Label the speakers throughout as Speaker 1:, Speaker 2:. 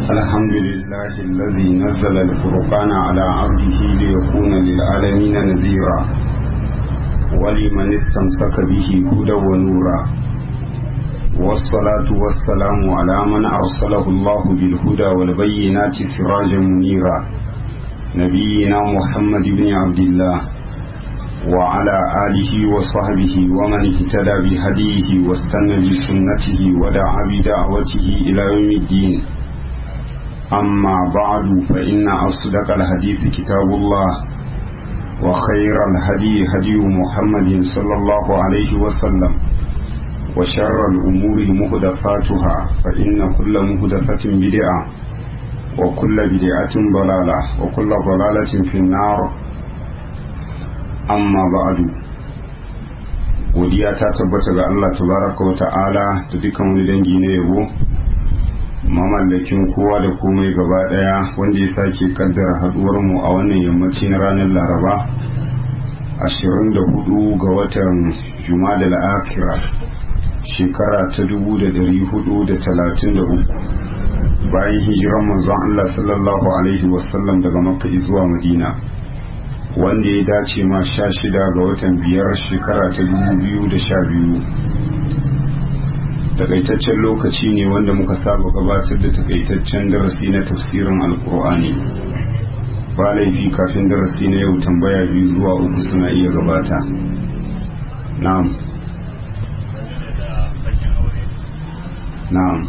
Speaker 1: الحمد لله الذي نزل الفرقان على عبده ليكون للعالمين نذيرا ولمن استمسك به هدى ونورا والصلاة والسلام على من أرسله الله بالهدى والبينات سراجا منيرا نبينا محمد بن عبد الله وعلى آله وصحبه ومن اهتدى بهديه واستنى بسنته ودعا بدعوته إلى يوم الدين أما بعد فإن أصدق الحديث كتاب الله وخير الهدي هدي محمد صلى الله عليه وسلم وشر الأمور مهدفاتها فإن كل مهدفة بدعة وكل بدعة ضلالة وكل ضلالة في النار amma ba'adu godiya ta tabbata ga Allah tabaraka wa ta'ala da dukkan wani dangi na yabo mamallakin kowa da komai gaba daya wanda ya sake kaddara haduwar mu a wannan yammaci na ranar Laraba 24 ga watan Jumada al-Akhira shekara ta 1433 bayan hijiran manzon Allah sallallahu alaihi wasallam daga Makka zuwa Madina wanda ya dace ma sha shida ga watan biyar shekara ta dubu biyu da sha biyu takaitaccen lokaci ne wanda muka saba gabatar da takaitaccen darasi na tafsirin alkur'ani ba laifi kafin darasi na yau tambaya biyu zuwa uku suna iya gabata na'am na'am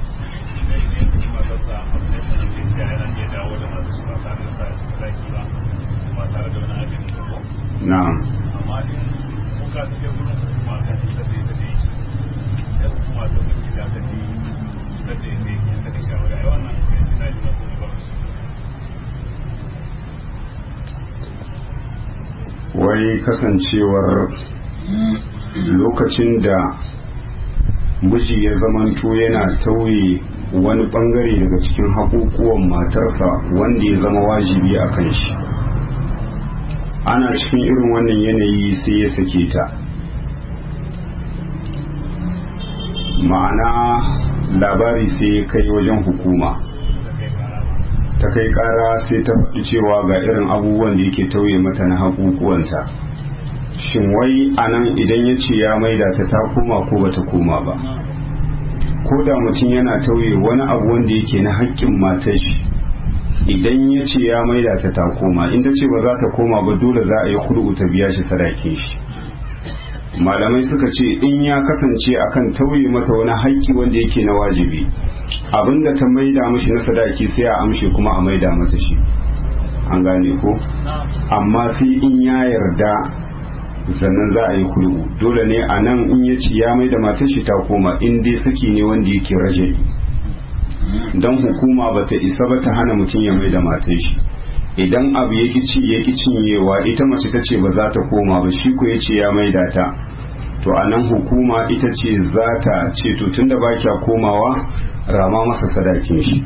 Speaker 1: na'am
Speaker 2: amma in kuka ta ke wurin hukuma ta ce ta ce ta ce ya hukuma ta wuce da ta ce ta ce ne ta ce shawara ai wannan kai shi na ji na kuma ba su
Speaker 1: wai kasancewar lokacin da miji ya zamanto yana tauye wani bangare daga cikin haƙuƙuwan matarsa wanda ya zama wajibi a kan shi ana cikin irin wannan yanayi sai ya sake ta ma'ana labari sai ya kai wajen hukuma ta kai kara sai ta faɗi cewa ga irin abubuwan da yake tauye mata na haƙuƙuwanta shin wai anan idan ya ce ya maida ta ta koma ko bata koma ba ko da mutum yana tauye wani abu wanda yake na haƙƙin matar shi idan ya ce ya maida ta ta koma in ta ce ba za ta koma ba dole za a yi kudu ta biya shi sadakin shi malamai suka ce in ya kasance akan tauye mata wani haƙƙi wanda yake na wajibi abinda ta maida mishi na sadaki sai a amshe kuma a maida mata shi an gane ko amma sai in ya yarda sannan za a yi kudu dole ne a nan in ya ce ya maida matar shi ta koma in dai saki ne wanda yake rajai don hukuma ba ta isa ba ta hana mutum ya mai da matan shi idan abu ya ci ya ki cinyewa ita mace ta ce ba za ta koma ba shi ko ya ce ya mai da ta to a nan hukuma ita ce za ta ce to tun da ba kya komawa rama masa sadakin shi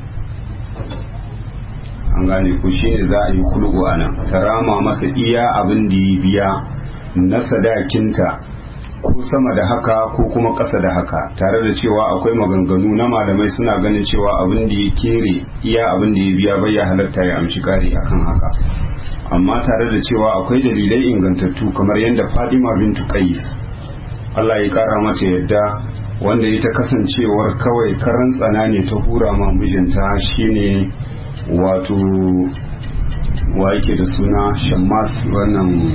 Speaker 1: an gane ku shi ne za a yi kulku a nan ta rama masa iya abin da ya biya na sadakinta ko sama da haka ko kuma ƙasa da haka tare da cewa akwai maganganu na malamai suna ganin cewa abin da ya kere iya abin da ya biya bai ya halatta ya amshi kare akan haka amma tare da cewa akwai dalilai ingantattu kamar yadda Fadima bintu Qais Allah ya kara mata yadda wanda ya ta kasancewar kawai karan tsana ne ta hura ma mijinta shine wato wa yake da suna Shammas wannan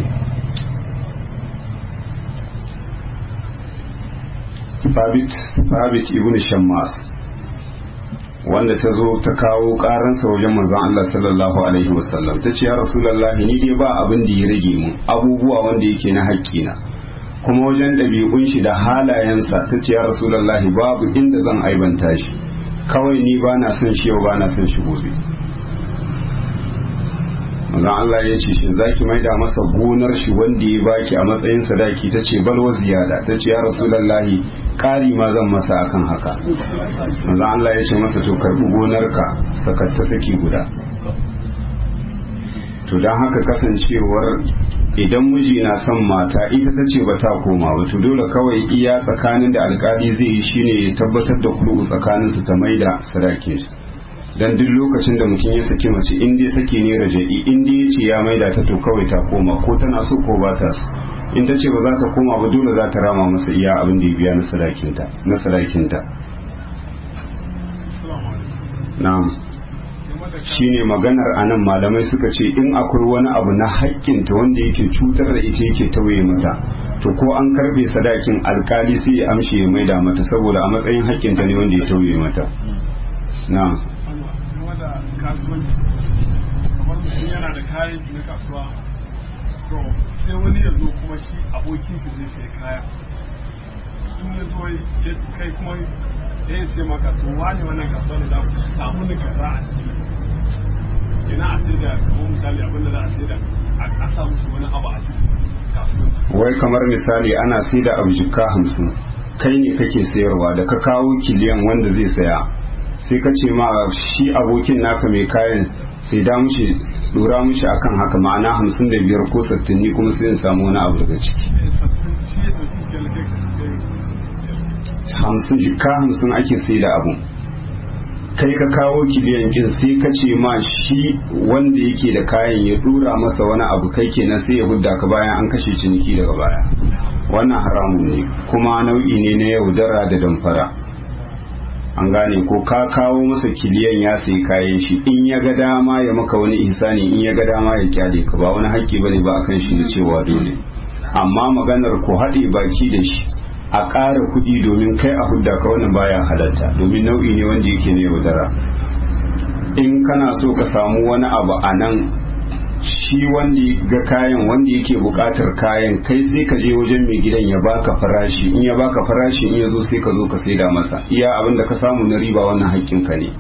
Speaker 1: Thabit ibn Shammas wanda ta zo ta kawo karansa wajen manzon Allah sallallahu alaihi wasallam ta ce ya rasulullahi ni dai ba abin da ya rage mun abubuwa wanda yake na haƙƙina kuma wajen ɗabi'un shi da halayensa ta ce ya rasulullahi babu inda zan aibanta shi kawai ni ba na son shi yau ba na son shi gobe manzon Allah ya ce shin zaki maida masa gonar shi wanda ya baki a matsayin sadaki ta ce balwa ziyada ta ce ya rasulullahi kari ma zan masa akan haka manzon Allah ya ce masa to karbi gonarka sakatta saki guda to don haka kasancewar idan miji na son mata ita ta ce ba ta koma ba to dole kawai iya tsakanin da alkali zai yi shine ya tabbatar da kulu tsakanin su ta maida sadakin shi dan duk lokacin da mutum ya saki mace in dai saki ne raja'i in dai yace ya maida ta to kawai ta koma ko tana so ko ba ta so in ta ce ba za ta koma ba dole za ta rama masa iya abin da ya biya na sadakinta na sadakinta na'am shine maganar anan malamai suka ce in akwai wani abu na haƙƙinta wanda yake cutar da ita yake tauye mata to ko an karbe sadakin alkali sai ya amshe ya maida mata saboda a matsayin haƙƙinta ne wanda ya tauye mata na'am
Speaker 2: da kasuwanci kamar mutum yana da kayan shi na kasuwa to sai wani ya zo kuma shi abokin shi zai sai kaya in ya zo ya kai kuma ya ce maka to wani wannan kasuwa ne za ku samu ni kaza a ciki ina a sai da kamar misali abin da za a sai da a samu shi wani abu a ciki kasuwanci
Speaker 1: wai kamar misali ana sai da abu jikka hamsin kai ne kake sayarwa da ka kawo kiliyan wanda zai saya sai ka ce ma shi abokin naka mai kayan sai da mushi dora mushi akan haka ma'ana hamsin da biyar ko sattin ni kuma sai in samu wani abu daga ciki
Speaker 2: shi ya ɗauki kyalkai
Speaker 1: hamsin jikka hamsin ake sai da abu kai ka kawo kiliyan kin sai ka ce ma shi wanda yake da kayan ya dora masa wani abu kai kenan sai ya hudda ka bayan an kashe ciniki daga baya wannan haramun ne kuma nau'i ne na yaudara da damfara an gane ko ka kawo masa kiliyan ya sai kayan shi in ya ga dama ya maka wani ihsani in ya ga dama ya kyale ka ba wani haƙƙi bane ba akan shi na cewa dole amma maganar ko haɗe baki da shi a ƙara kuɗi domin kai a hudda ka wannan baya halatta domin nau'i ne wanda yake ne yaudara in kana so ka samu wani abu a nan shi wanda ga kayan wanda yake buƙatar kayan kai sai ka je wajen mai gidan ya baka farashi in ya baka farashi in ya zo sai ka zo ka saida masa iya abin da ka samu na riba wannan haƙƙinka ne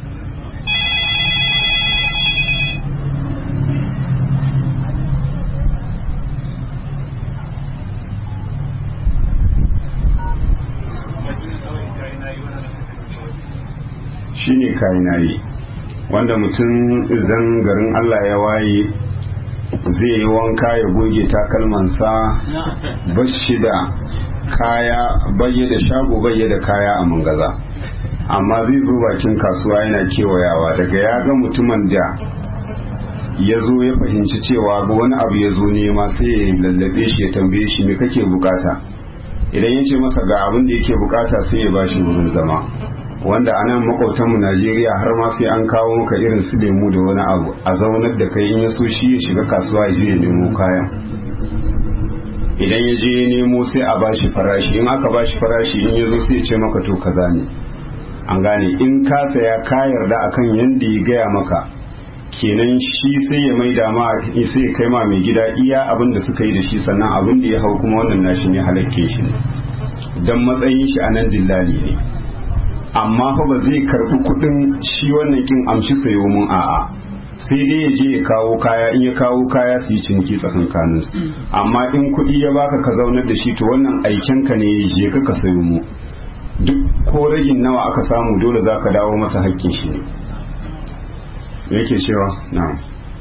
Speaker 1: shine kainayi wanda mutum idan garin Allah ya waye zai yi wanka ya goge takalmansa bashi da kaya bayye da shago bayye da kaya a mangaza amma zai zo bakin kasuwa yana kewayawa daga ya ga mutumin da ya zo ya fahimci cewa ga wani abu ya zo nema sai ya lallabe shi ya tambaye shi me kake bukata idan ya ce masa ga abin da yake bukata sai ya bashi wurin zama wanda a nan makwautanmu najeriya har ma sai an kawo maka irin su lemu da wani abu a zaunar da kai in ya so shi ya shiga kasuwa ya je ya nemo kayan idan ya je ya nemo sai a bashi farashi in aka bashi farashi in ya zo sai ya ce maka to kaza ne an gane in ka saya ka yarda akan yanda ya gaya maka kenan shi sai ya maida ma sai ya kai ma mai gida iya abin da suka yi da shi sannan abin da ya hau kuma wannan nashi ne halakke shi ne dan matsayin shi a nan dillali ne amma fa ba zai karbi kudin shi wannan kin amshi sayo mun a'a sai dai ya je ya kawo kaya in ya kawo kaya su yi ciniki tsakankanin su amma in kudi ya baka ka zaunar da shi to wannan aiken ka ne je ka ka sayo mu duk ko ragin nawa aka samu dole za ka dawo masa hakkin shi ne me yake cewa na'am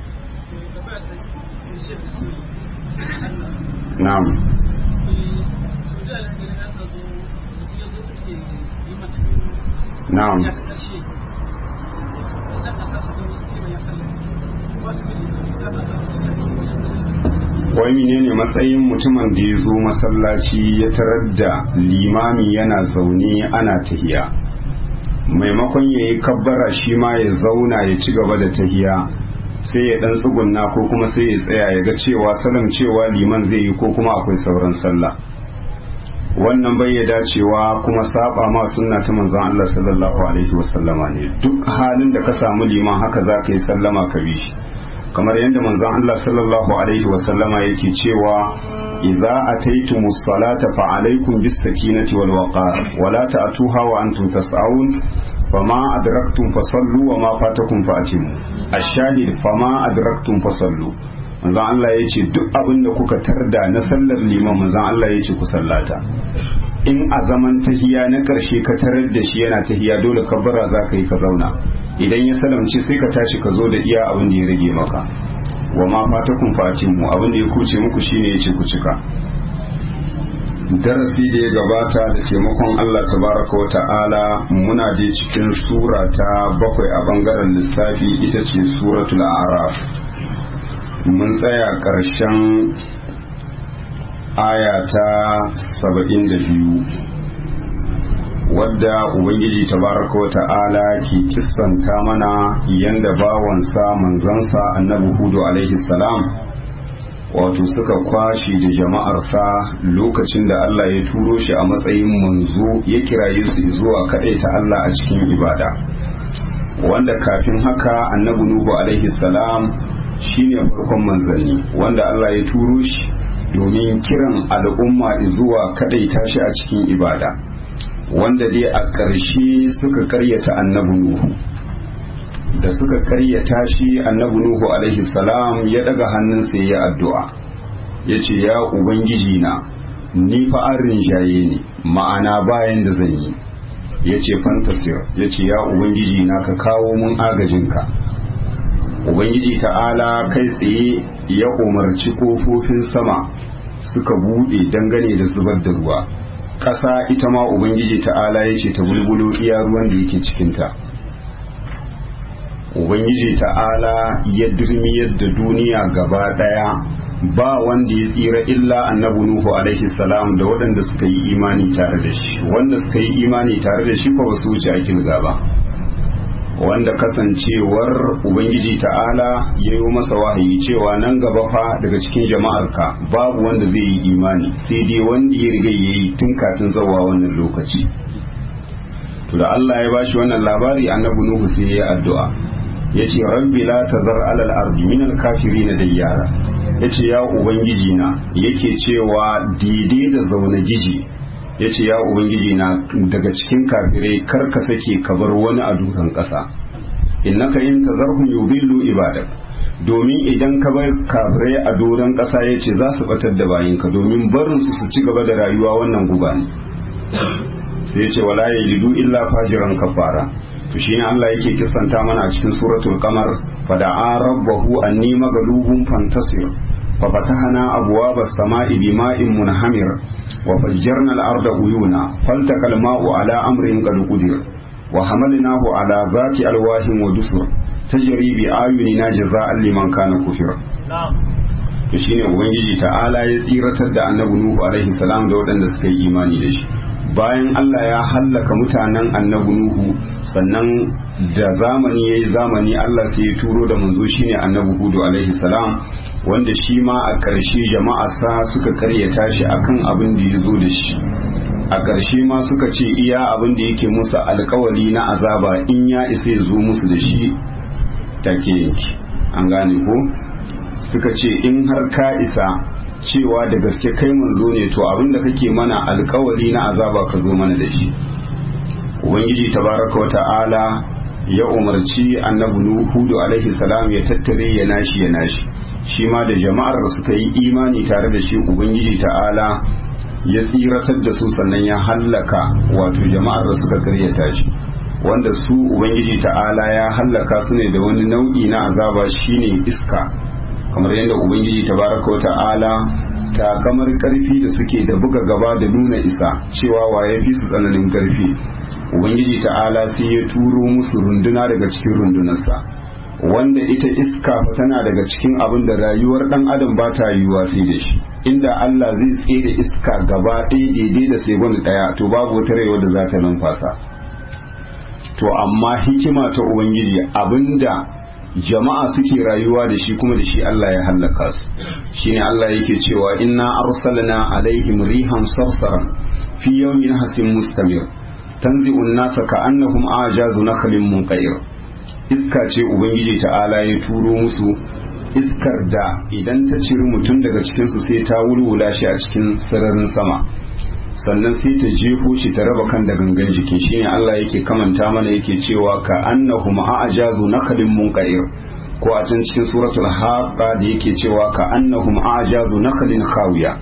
Speaker 1: na'am na'am wai menene matsayin mutumin da ya zo masallaci ya tarar da limami yana zaune ana tahiya maimakon ya yi kabbara shi ma ya zauna ya ci gaba da tahiya sai ya dan tsugunna ko kuma sai ya tsaya ya ga cewa salam cewa liman zai yi ko kuma akwai sauran sallah wannan bai ya dacewa kuma saba ma sunna ta manzon Allah sallallahu alaihi wasallama ne duk halin da ka samu liman haka za ka yi sallama ka bi shi kamar yadda manzon Allah sallallahu alaihi wasallama yake cewa idza ataytumus salata fa alaikum bis sakinati wal waqar wa la ta'tuha wa antum tas'aun fama adraktum fasallu wa ma fatakum fa atimu ash-shahid fama adraktum fasallu manzon Allah ya ce duk abin da kuka tarda na sallar liman manzon Allah ya ce ku sallata in a zaman tahiya na ƙarshe ka tarar da shi yana tahiya dole ka bara za ka yi ka zauna idan ya salamce sai ka tashi ka zo da iya abin da ya rage maka wa ma fata kun fatin mu abin da ya kuce muku shine ya ce ku cika darasi da ya gabata da taimakon Allah tabaraka wa ta'ala muna da cikin sura ta bakwai a bangaren lissafi ita ce suratul araf mun tsaya ƙarshen aya ta saba'in da biyu wadda ubangiji tabaraka wa ta'ala ke kissanta mana yanda bawansa manzansa annabi hudu alaihi salam wato suka kwashi da jama'arsa lokacin da Allah ya turo shi a matsayin manzo ya kiraye su zuwa ta Allah a cikin ibada wanda kafin haka annabi nuhu alaihi salam shine farkon manzanni wanda Allah ya turo shi domin kiran al'umma zuwa kadaita shi a cikin ibada wanda dai a ƙarshe suka karyata annabi nuhu da suka karyata shi annabi nuhu alaihi salam ya daga hannunsa ya addu'a ya ce ya ubangiji na ni fa an rinjaye ne ma'ana bayan da zan yi ya ce fantasir ya ce ya ubangiji na ka kawo mun agajinka ubangiji ta'ala kai tsaye ya umarci kofofin sama suka buɗe dangane da zubar da ruwa ƙasa ita ma ubangiji ta'ala ya ce ta bulbulo iya ruwan da yake cikinta ubangiji ta'ala ya dirmiyar da duniya gaba daya ba wanda ya tsira illa annabi nuhu alaihi salam da waɗanda suka yi imani tare da shi wanda suka yi imani tare da shi ko ba su wuce a kilga ba wanda kasancewar ubangiji ta'ala ya yi masa wahayi cewa nan gaba fa daga cikin jama'arka babu wanda zai yi imani sai dai wanda ya riga ya yi tun kafin zawa wannan lokaci to da Allah ya bashi wannan labari annabi nuhu sai ya yi addu'a yace rabbi la tazar alal ardi min al kafirin dayyara yace ya ubangiji na yake cewa daidai da zaune giji yace ya ubangiji na daga cikin kafirai kar ka sake ka bar wani a dukan kasa innaka in tazarhum yudillu ibadak domin idan ka bar kafirai a doron kasa yace za su batar da bayinka domin barin su su ci gaba da rayuwa wannan guba ne sai yace wala yalidu illa fajiran kafara to shine Allah yake kisanta mana a cikin suratul qamar fada'a rabbahu anni maghlubun fantasir fa fatahna abwaaba as-sama'i bima'in munhamir wa fajjarna al-arda uyuna faltaqa al-ma'u ala amrin qad qudir wa hamalnahu ala zati alwahin wa dusur tajri bi ayunina jazaa'an liman kana kufir to shine ubangiji ta'ala ya tsiratar da annabi nuhu alaihi salam da waɗanda suka yi imani da shi bayan Allah ya hallaka mutanen annabi Nuhu sannan da zamani ya yi zamani Allah sai ya turo da manzo shine annabi Hudu alaihi salam wanda shi ma a ƙarshe jama'a sa suka karyata shi akan abin da ya zo da shi a ƙarshe ma suka ce iya abin da yake musu alkawari na azaba in ya isa ya zo musu da shi take yanki an gane ko suka ce in har ka isa cewa da gaske kai manzo ne to abinda kake mana alkawari na azaba ka zo mana da shi ubangiji tabaraka wa ta'ala ya umarci annabi hudu alaihi salam ya tattare ya nashi ya nashi shi ma da jama'ar da suka yi imani tare da shi ubangiji ta'ala ya tsiratar da su sannan ya hallaka wato jama'ar da suka karyata shi wanda su ubangiji ta'ala ya hallaka su ne da wani nau'i na azaba shine iska kamar yadda ubangiji tabaraka wa ta'ala ta kamar karfi da suke da buga gaba da nuna isa cewa waye fi su tsananin karfi ubangiji ta'ala sai ya turo musu runduna daga cikin rundunarsa wanda ita iska fa tana daga cikin abin da rayuwar dan adam ba ta yiwuwa sai da shi inda Allah zai tsere iska gaba ɗaya daidai da sai ɗaya to babu wata rayuwa da za ta numfasa to amma hikima ta ubangiji abinda jama'a suke rayuwa da shi kuma da shi Allah ya hallaka su shine Allah yake cewa inna arsalna alaihim rihan sarsaran fi yawmin hasin mustamir tanzi'u an-nasa ka'annahum ajazu nakhlin munqair iska ce ubangiji ta'ala ya turo musu iskar da idan ta ciri mutum daga cikin su sai ta wulwula shi a cikin sararin sama sannan sai ta jefo shi ta raba kan da gangan jikin shine Allah yake kamanta mana yake cewa ka annahum a'jazu nakhlin munqair ko a can cikin suratul haqqa da yake cewa ka annahum a'jazu nakhlin khawiya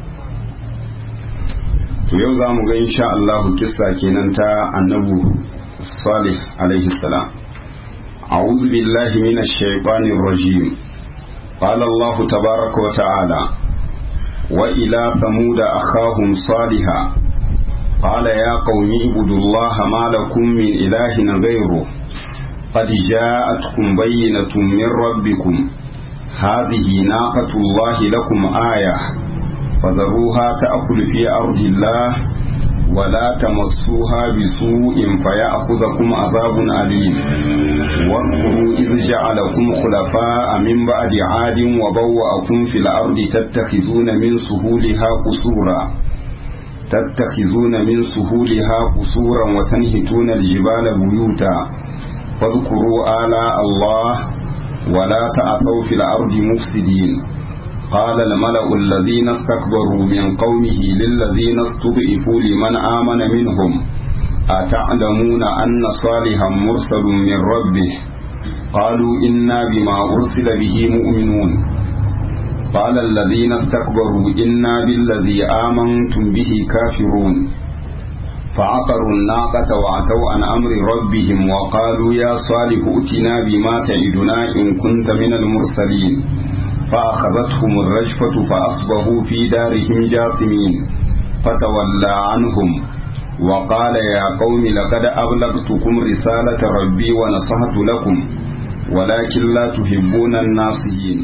Speaker 1: to yau zamu ga insha Allah kissa kenan ta annabu salih alaihi salam a'udhu billahi minash shaitanir rajim qala Allah tabaaraka wa ta'ala وإلى ثمود أخاهم صالحا قال يا قوم اعبدوا الله ما لكم من إله غيره قد جاءتكم بينة من ربكم هذه ناقة الله لكم آية فذروها تأكل في أرض الله ولا تمسوها بسوء فيأخذكم عذاب أليم واذكروا إذ جعلكم خلفاء من بعد عاد وبوأكم في الأرض تتخذون من سهولها قصورا تتخذون من سهولها قصورا وتنهتون الجبال بيوتا فاذكروا آلاء الله ولا تعثوا في الأرض مفسدين قال الملأ الذين استكبروا من قومه للذين استضعفوا لمن آمن منهم أتعلمون أن صالحا مرسل من ربه قالوا إنا بما أرسل به مؤمنون قال الذين استكبروا إنا بالذي آمنتم به كافرون فعقروا الناقة وعتوا عن أمر ربهم وقالوا يا صالح ائتنا بما تعدنا إن كنت من المرسلين فأخذتهم الرجفة فأصبحوا في دارهم جاثمين فتولى عنهم وقال يا قوم لقد أبلغتكم رسالة ربي ونصحت لكم ولكن لا تحبون الناصحين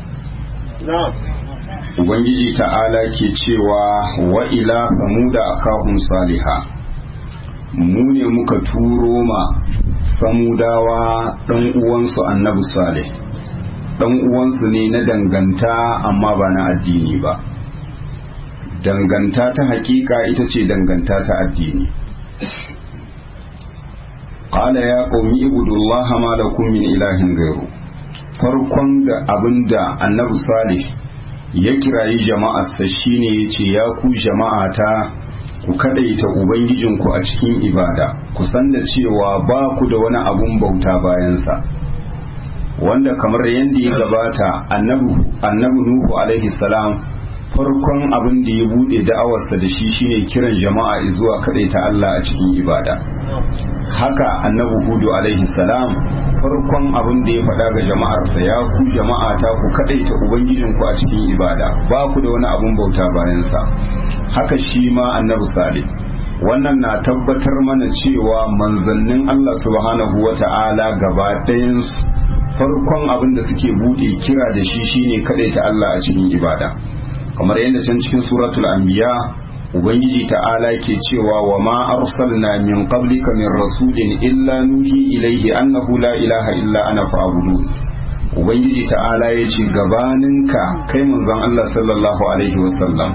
Speaker 1: Ubangiji ta'ala ke cewa wa ila samuda akahum saliha mu ne muka turo ma samudawa ɗan uwansu annabi salih ɗan uwansu ne na danganta amma ba na addini ba danganta ta hakika ita ce danganta ta addini qala ya qaumi ibudullaha ma lakum min ilahin gairu farkon da abinda annabi salih ya kirayi jama'arsa shine yace ya ku jama'ata ku kadaita ubangijinku a cikin ibada ku san da cewa ba ku da wani abun bauta bayansa wanda kamar yadda ya gabata annabi nuhu alaihi salam farkon abin da ya bude da'awarsa da shi shine kiran jama'a zuwa kadaita Allah a cikin ibada haka annabi hudu alaihi salam farkon abin da ya faɗa ga jama'arsa ya ku jama'a ta ku kadaita ubangijinku a cikin ibada ba ku da wani abun bauta bayansa haka shi ma annabi salih wannan na tabbatar mana cewa manzannin Allah subhanahu wata'ala gaba ɗayansu farkon abin da suke bude kira da shi shine kadaita Allah a cikin ibada kamar yadda can cikin suratul anbiya ubangiji ta'ala ke cewa wa ma arsalna min qablika min rasulin illa nuhi ilaihi annahu la ilaha illa ana fa'budu ubangiji ta'ala ya ce gabaninka kai manzon Allah sallallahu alaihi wasallam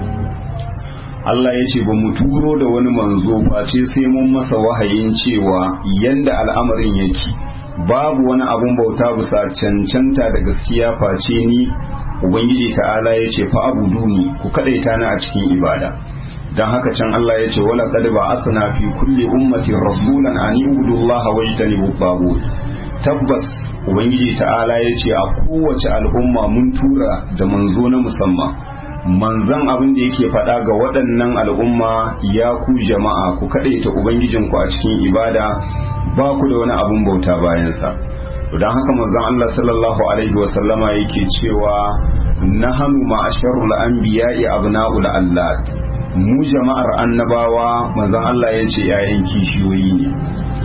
Speaker 1: Allah ya ce ba mu turo da wani manzo face sai mun masa wahayin cewa yanda al'amarin yake babu wani abun bauta bisa cancanta da gaskiya face ni ubangiji ta'ala ya ce fa abuduni ku kadaita ni a cikin ibada dan haka can Allah ya ce wala qad ba'athna fi kulli ummatin rasulan an ibudullaha wajtanibu tagut tabbas ubangiji ta'ala ya ce a kowace al'umma mun tura da manzo na musamman manzan abin da yake faɗa ga waɗannan al'umma ya ku jama'a ku kaɗaita ubangijinku a cikin ibada ba ku da wani abin bauta bayansa don haka manzan Allah sallallahu alaihi wasallama yake cewa na hannu ma'asharul anbiya'i abna'ul allat mu jama'ar annabawa manzan Allah ya ce ‘ya'yan kishiyoyi ne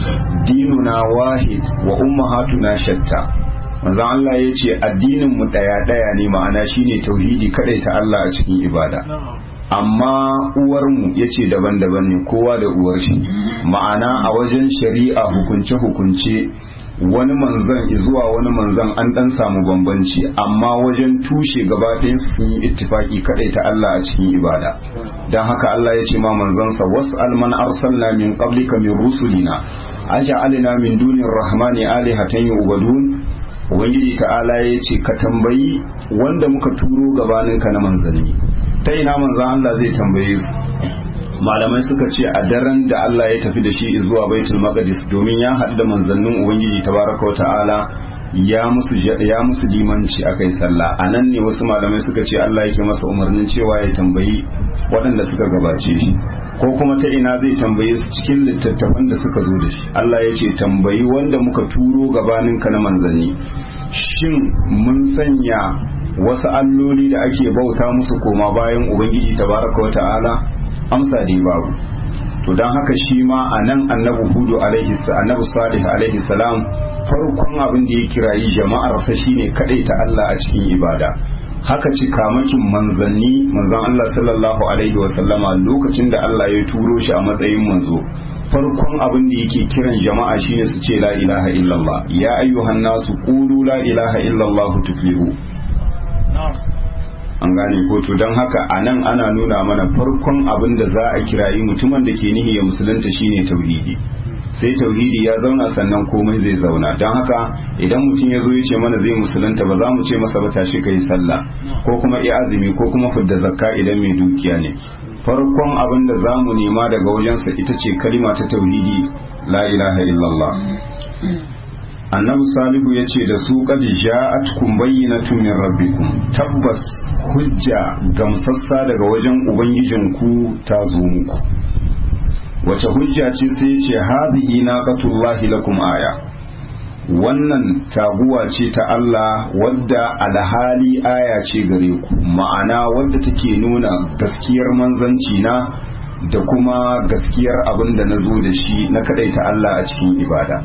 Speaker 1: dinuna wahid wa ummahatuna shatta manzon Allah ya ce addinin mu daya daya ne ma'ana shine tauhidi kadai ta Allah a cikin ibada amma uwar mu yace daban-daban ne kowa da uwar shi ma'ana a wajen shari'a hukunce hukunce wani manzon zuwa wani manzon an dan samu bambanci amma wajen tushe gaba ɗayan su sun yi ittifaki kadai ta Allah a cikin ibada dan haka Allah ya ce ma manzansa was'al man arsalna min qablika min rusulina aja'alna min dunir rahmani alihatan yu'badun ubangiji ta'ala ya ce ka tambayi wanda muka turo gabaninka na manzanni ta ina manzan Allah zai tambaye su malamai suka ce a daren da Allah ya tafi da shi zuwa baitul maqdis domin ya haɗu da manzannin ubangiji tabaraka wa ta'ala ya musu ya musu limanci akai sallah anan ne wasu malamai suka ce Allah yake masa umarnin cewa ya tambayi waɗanda suka gabace shi ko kuma ta ina zai tambaye su cikin littattafan da suka zo da shi Allah ya ce tambayi wanda muka turo gabaninka na manzanni shin mun sanya wasu alloli da ake bauta musu koma bayan ubangiji tabaraka wa ta'ala amsa dai babu to don haka shi ma a nan annabi hudu alaihi annabi salih alaihi salam farkon abin da ya kirayi jama'arsa shine kadai ta Allah a cikin ibada haka cikamakin manzanni manzon Allah sallallahu alaihi wa sallama lokacin da Allah ya turo shi a matsayin manzo farkon abin da yake kiran jama'a shine su ce la ilaha illallah ya ayyuhan nasu qulu la ilaha illallah tuflihu an gane ko to don haka a nan ana nuna mana farkon abin da za a kirayi mutumin da ke nihi ya musulunta shine tauhidi sai tauhidi ya zauna sannan komai zai zauna don haka idan mutum ya zo ya ce mana zai musulunta ba za mu ce masa ba tashi kai sallah ko kuma iya azumi ko kuma fidda zakka idan mai dukiya ne farkon abin da za mu nema daga wajensa ita ce kalima ta tauhidi la ilaha illallah annabi salihu ya ce da su qad ja'atkum bayyinatun min rabbikum tabbas hujja gamsassa daga wajen ubangijinku ta zo muku wace hujja ce sai ce hadhihi naqatullahi lakum aya wannan taguwa ce ta Allah wadda alhali aya ce gare ku ma'ana wadda take nuna gaskiyar manzanci na da kuma gaskiyar abin da na zo da shi na kadaita Allah a cikin ibada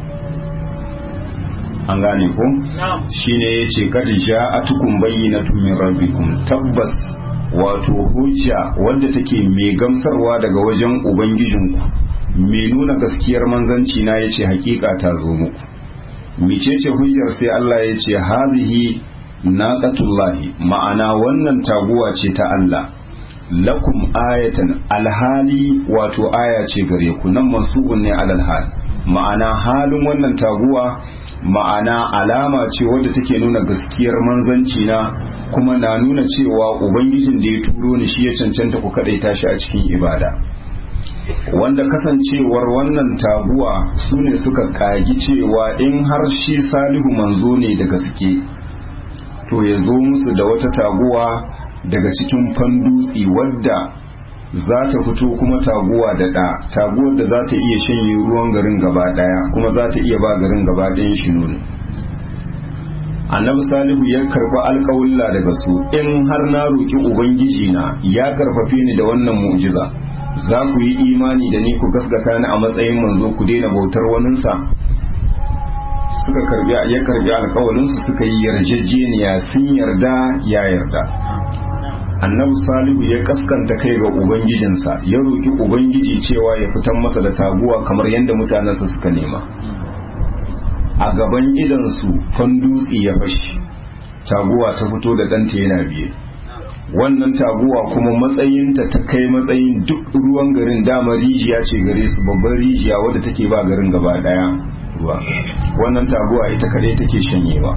Speaker 1: an gane ko shine yace kad ja'atukum bayyinatun min rabbikum tabbas wato hujja wadda take mai gamsarwa daga wajen ubangijinku mai nuna gaskiyar manzanci na yace hakika ta zo muku micece hujjar sai Allah yace hazihi naqatullahi ma'ana wannan taguwa ce ta Allah lakum ayatan alhali wato aya ce gare ku nan mansubun ne alal hal ma'ana halin wannan taguwa ma'ana alama ce wadda take nuna gaskiyar manzanci na kuma na nuna cewa ubangijin da ya turo ni shi ya cancanta ku kadai tashi a cikin ibada wanda kasancewar wannan taguwa su ne suka kagi cewa in har shi salihu manzo ne da gaske to ya zo musu da wata taguwa daga cikin fandutsi wadda za ta fito kuma taguwa da ɗa taguwar da za ta iya shanye ruwan garin gaba ɗaya kuma za ta iya ba garin gaba ɗayan shi nuni annabi salihu ya karɓi alƙawulla daga su in har na roƙi ubangiji na ya karfafe ni da wannan mu'jiza za ku yi imani da ni ku gaskata ni a matsayin manzo ku daina bautar waninsa suka karbi ya karbi alƙawalinsu suka yi yarjejeniya sun yarda ya yarda annabi salihu ya kaskanta kai ga ubangijinsa ya roki ubangiji cewa ya fitan masa da taguwa kamar yadda mutanensa suka nema a gaban idansu fandutsi ya fashi taguwa ta fito da ɗanta yana biye wannan taguwa kuma matsayinta ta kai matsayin duk ruwan garin dama rijiya ce gare su babban rijiya wadda take ba garin gaba daya ruwa wannan taguwa ita kadai take shanyewa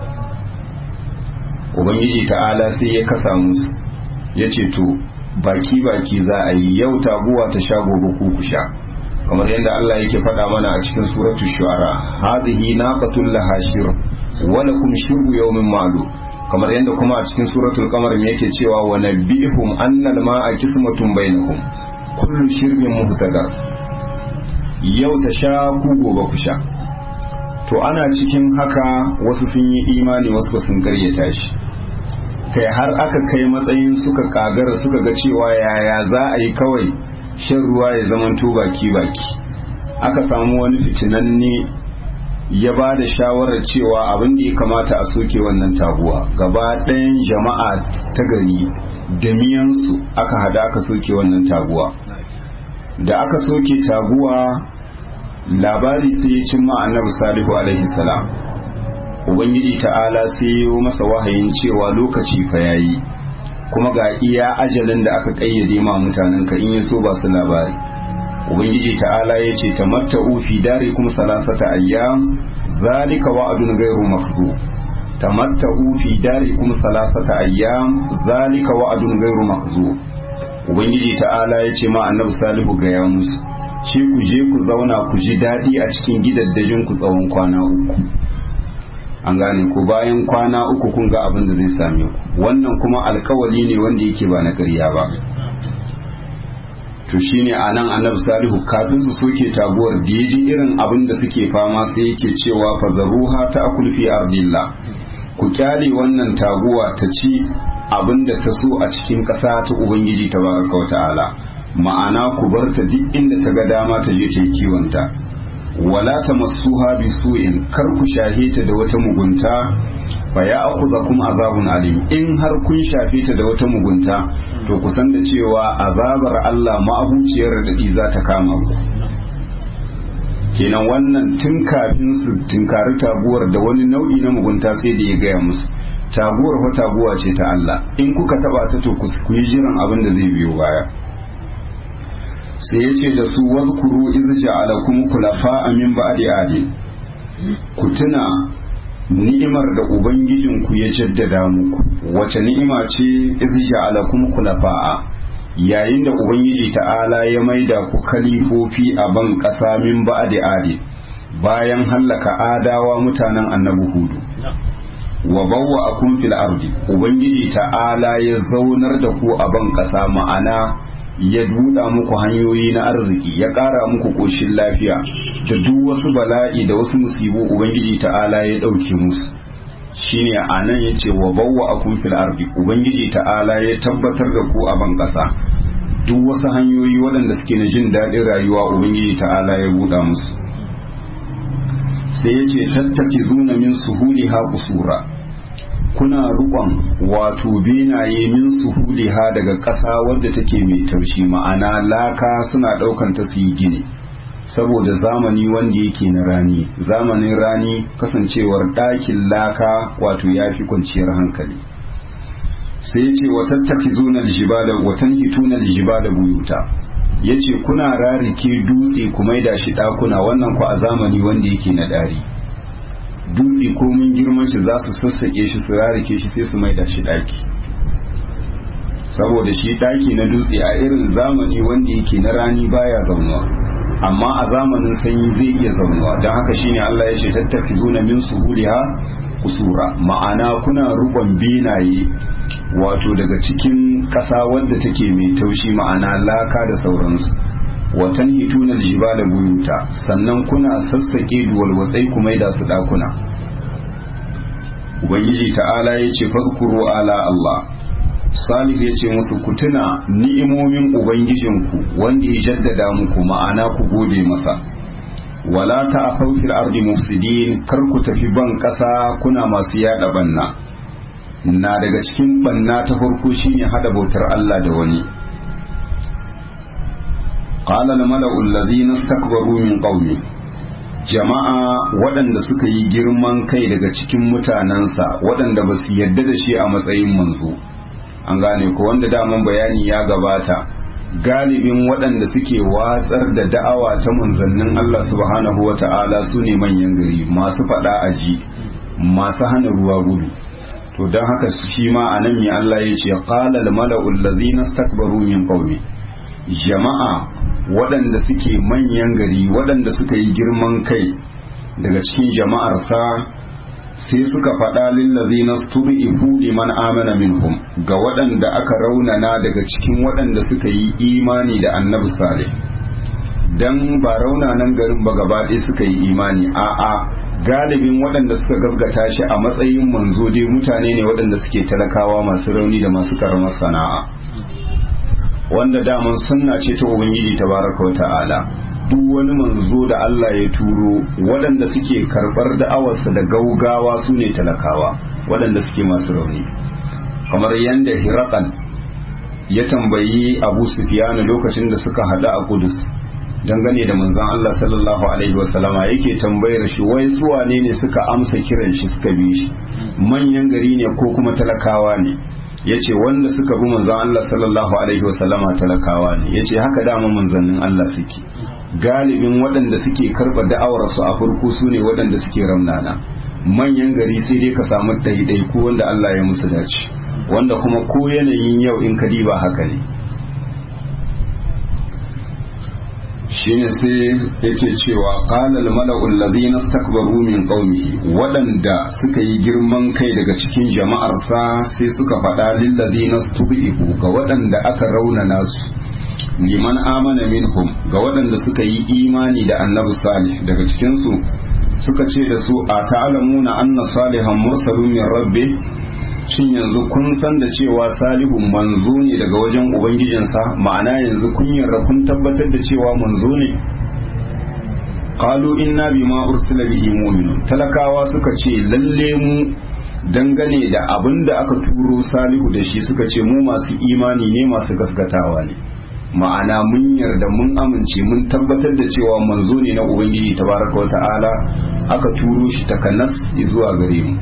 Speaker 1: ubangiji ta'ala sai ya kasa musu ya ce to baki baki za a yi yau taguwa ta sha gobe ku ku sha kamar yadda Allah yake faɗa mana a cikin suratu shu'ara hadhihi naqatul laha shir wa lakum shurbu yawmin ma'lum kamar yadda kuma a cikin suratul qamar me yake cewa wa nabihum annal ma'a qismatun bainahum kullu shirbin muhtadar yau ta sha ku gobe ku sha to ana cikin haka wasu sun yi imani wasu sun karyata shi kai har aka kai matsayin suka kagara suka ga cewa yaya za a yi kawai shan ruwa ya zama baki baki aka samu wani fitinanne ya ba da shawarar cewa abin da ya kamata a soke wannan taguwa gaba ɗayan jama'a ta gari da miyansu aka hada aka soke wannan taguwa da aka soke taguwa labari sai ya cimma annabi salihu alaihi salam ubangiji ta'ala sai ya yi masa wahayin cewa lokaci fa yayi kuma ga iya ajalin da aka kayyade ma mutanen ka in ya so ba su labari ubangiji ta'ala ya ce tamatta'u fi darikum salasata ayyam zalika wa'dun ghairu makdhub tamatta'u fi darikum salasata ayyam zalika wa'dun ghairu makdhub ubangiji ta'ala ya ce ma annabi salihu ga ya musu ce ku je ku zauna ku ji daɗi a cikin gidaddajin ku tsawon kwana uku an gane ku bayan kwana uku kun ga abin da zai same ku wannan kuma alkawali ne wanda yake ba na ƙarya ba to shine a nan annabi salihu kafin su soke taguwar da ya ji irin abin da suke fama sai yake cewa fa zaruha ta akul fi ardillah ku kyale wannan taguwa ta ci abin da ta so a cikin ƙasa ta ubangiji ta baraka ta'ala ma'ana ku bar ta duk inda ta ga dama ta je ta yi kiwonta wala ta masuha bi su'in kar ku shahe ta da wata mugunta fa ya akhudha kuma azabun alim in har kun shafe ta da wata mugunta to ku san da cewa azabar Allah ma'abuciyar dadi za ta kama ku kenan wannan tun kafin su tunkari taguwar da wani nau'i na mugunta sai da ya gaya musu taguwar fa taguwa ce ta Allah in kuka taba ta to ku yi jiran abin da zai biyo baya sai ya ce da su wadkuru iz ja'alakum khulafa min ba'di adi ku tuna ni'imar da ubangijinku ya jaddada muku wace ni'ima ce iz ja'alakum khulafa yayin da ubangiji ta'ala ya maida ku khalifofi a ban ƙasa min ba'di adi bayan hallaka adawa mutanen annabi hudu wa bawwa akum fil ardi ubangiji ta'ala ya zaunar da ku a ban ƙasa ma'ana ya duda muku hanyoyi na arziki ya ƙara muku ƙoshin lafiya da duk wasu bala'i da wasu musibu ubangiji ta'ala ya ɗauke musu shine a nan ya ce wa bawwa akun fil ardi ubangiji ta'ala ya tabbatar da ku a ban ƙasa duk wasu hanyoyi waɗanda suke na jin daɗin rayuwa ubangiji ta'ala ya buɗa musu sai ya ce tattaki zuna min suhuli ha kusura kuna rukon wato benaye min suhuliha daga ƙasa wadda take mai taushi ma'ana laka suna ɗaukan ta su yi gini saboda zamani wanda yake na rani zamanin rani kasancewar ɗakin laka wato ya fi kwanciyar hankali sai ya ce watattaki zunar jibala watan hitunar jibala buyuta ya ce kuna rarike dutse ku maida shi ɗakuna wannan ku a zamani wanda yake na ɗari dutse ko mun girman shi za su sassaƙe shi su rarike shi sai su maida shi ɗaki saboda shi ɗaki na dutse a irin zamani wanda yake na rani baya zaunuwa amma a zamanin sanyi zai iya zaunuwa don haka shine Allah ya ce tattafi zuna min suhuliha kusura ma'ana kuna rubon benaye wato daga cikin ƙasa wadda take mai taushi ma'ana laka da sauransu watan hituna da buyuta sannan kuna sassaƙe duwalwatsai kuma da su ɗakuna ubangiji ta'ala ya ce fadkuru ala Allah salih ya ce musu ku tuna ni'imomin ubangijinku wanda ya jaddada muku ma'ana ku gode masa wala ta a fil ardi mufsidin kar ku tafi ban ƙasa kuna masu yada banna na daga cikin banna ta farko shine hada bautar Allah da wani qala al mala'u alladhina istakbaru min qaumi jama'a waɗanda suka yi girman kai daga cikin mutanensa waɗanda ba su yarda da shi a matsayin manzo an gane ko wanda daman bayani ya gabata galibin waɗanda suke watsar da da'awa ta manzannin Allah subhanahu wa ta'ala su ne manyan gari masu faɗa aji masu hana ruwa gudu to don haka shi ma a nan mai Allah ya ce qala al mala'u allazina istakbaru min qaumi jama'a waɗanda suke manyan gari waɗanda suka yi girman kai daga cikin jama'arsa sai suka faɗa lillazina stud'ifu liman amana minhum ga waɗanda aka raunana daga cikin waɗanda suka yi imani da annabi salih dan ba raunanan garin ba gaba ɗaya suka yi imani a'a galibin waɗanda suka gaskata shi a matsayin manzo dai mutane ne waɗanda suke talakawa masu rauni da masu karamar sana'a wanda daman sunna ce ta ubangiji tabaraka wa ta'ala duk wani manzo da Allah ya turo waɗanda suke karɓar da'awarsa da gaugawa su ne talakawa waɗanda suke masu rauni kamar yadda hirakan ya tambayi abu sufiyanu lokacin da suka haɗu a kudus dangane da manzon Allah sallallahu alaihi wasallama yake tambayar shi wai su wane ne suka amsa kiran shi suka bi shi manyan gari ne ko kuma talakawa ne yace wanda suka bi manzon Allah sallallahu alaihi wasallama talakawa ne yace haka dama manzannin Allah suke galibin waɗanda suke karɓa da'awarsu a farko su ne waɗanda suke ramnana manyan gari sai dai ka samu ɗaiɗai ko wanda Allah ya musu dace wanda kuma ko yanayin yau in ka diba haka ne shine sai yake cewa qala al mala'u alladhina istakbaru min qaumihi waɗanda suka yi girman kai daga cikin jama'arsa sai suka faɗa lil ladina stubihu ga waɗanda aka raunana su liman amana minhum ga waɗanda suka yi imani da annabi salih daga cikinsu suka ce da su a ta'alamuna anna salihan mursalun min rabbi shin yanzu kun san da cewa salihun manzo ne daga wajen ubangijinsa ma'ana yanzu kun yarda kun tabbatar da cewa manzo ne qalu inna bima ursila bihi mu'minun talakawa suka ce lalle mu dangane da abin da aka turo salihu da shi suka ce mu masu imani ne masu gaskatawa ne ma'ana mun yarda mun amince mun tabbatar da cewa manzo ne na ubangiji tabaraka wata'ala aka turo shi takanas zuwa gare mu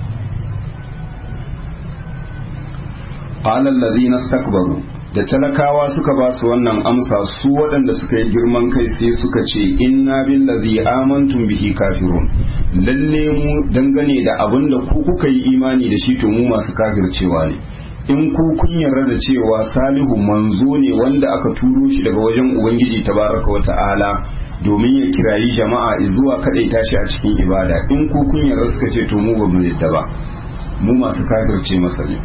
Speaker 1: qala allazina istakbaru da talakawa suka ba su wannan amsa su waɗanda suka yi girman kai sai suka ce inna billazi amantum bihi kafirun lalle mu dangane da abin da ku kuka yi imani da shi to mu masu kafircewa ne in ku kun yarda da cewa salihu manzo ne wanda aka turo shi daga wajen ubangiji tabaraka wa ta'ala domin ya kirayi jama'a zuwa kadai tashi a cikin ibada in ku kun yarda suka ce to mu ba mu yadda ba mu masu kafirce masa ne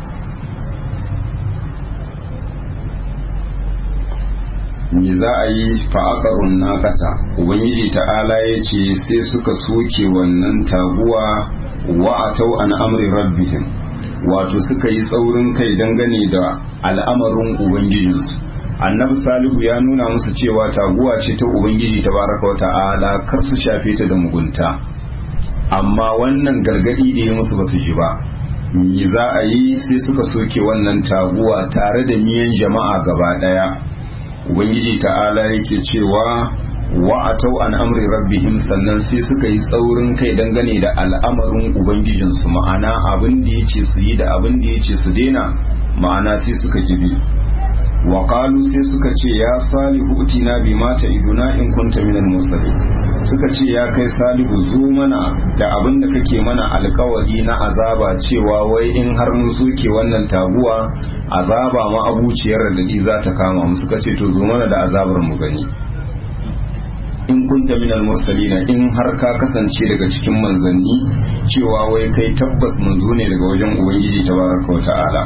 Speaker 1: me za a yi fa'aƙarun nakata ubangiji ta'ala ya ce sai suka soke wannan taguwa wa'atau an amri rabbihim wato suka yi tsaurin kai dangane da al'amarin ubangijinsu annabi salihu ya nuna musu cewa taguwa ce ta ubangiji ta baraka wa ta'ala kar su shafe ta da mugunta amma wannan gargadi da ya musu ba su ji ba me za a yi sai suka soke wannan taguwa tare da niyan jama'a gaba daya ubangiji ta'ala yake cewa wa atau an amri rabbihim sannan sai suka yi tsaurin kai dangane da al'amarin ubangijinsu ma'ana abin da yace su yi da abin da yace su daina ma'ana sai suka gibi wa qalu sai suka ce ya salihu utina bi mata iduna in kunta minal mursalin suka ce ya kai salihu zo mana da abin da kake mana alkawari na azaba cewa wai in har mun soke wannan taguwa azaba ma abuciyar radadi za ta kama mu suka ce to zo mana da azabar mu gani in kunta minal mursalina in har ka kasance daga cikin manzanni cewa wai kai tabbas manzo ne daga wajen ubangiji tabaraka wa ta'ala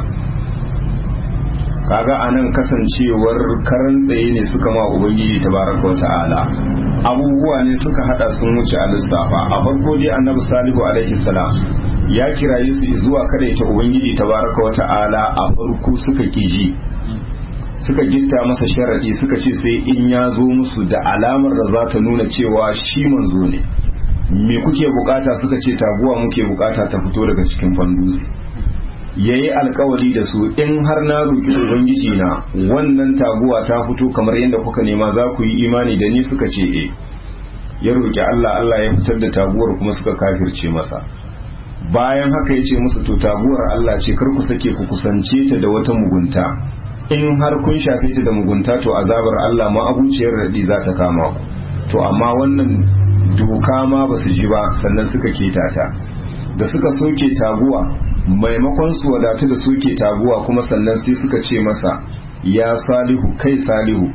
Speaker 1: kaga anan kasancewar karan tsaye ne suka ma ubangiji tabaraka wa ta'ala abubuwa ne suka hada sun wuce a lissafa a farko dai annabi salihu alaihi salam ya kiraye su zuwa kada ta ubangiji tabaraka wa ta'ala a farko suka kiji suka gitta masa sharadi suka ce sai in ya zo musu da alamar da za ta nuna cewa shi manzo ne me kuke bukata suka ce taguwa muke bukata ta fito daga cikin fandusi ya yi alkawari da su in har na roƙi ubangiji na wannan taguwa ta fito kamar yadda kuka nema za ku yi imani da ni suka ce e ya roƙi Allah Allah ya fitar da taguwar kuma suka kafirce masa bayan haka ya ce musu to taguwar Allah ce kar ku sake ku kusance ta da wata mugunta in har kun shafe ta da mugunta to azabar Allah ma abuciyar radi za ta kama ku to amma wannan doka ma ba su ji ba sannan suka keta ta da suka soke taguwa maimakon su wadatu da soke taguwa kuma sannan sai suka ce masa ya salihu kai salihu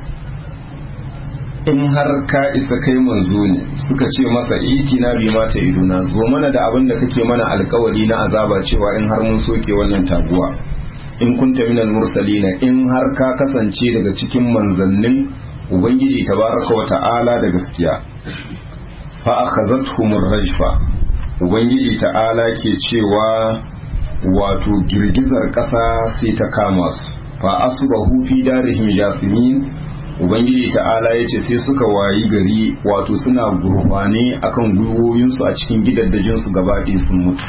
Speaker 1: in har ka isa kai manzo ne suka ce masa iti na bi mata iduna zo mana da abin da kake mana alkawari na azaba cewa in har mun soke wannan taguwa in kunta minal mursalina in har ka kasance daga cikin manzannin ubangiji tabaraka wa ta'ala da gaskiya fa akhazatuhum rajfa ubangiji ta'ala ke cewa wato girgizar ƙasa sai ta kama su fa asbahu fi darihim jasimin ubangiji ta'ala ya ce sai suka wayi gari wato suna gurfane akan gwiwoyinsu a cikin gidaddajinsu gaba ɗaya sun mutu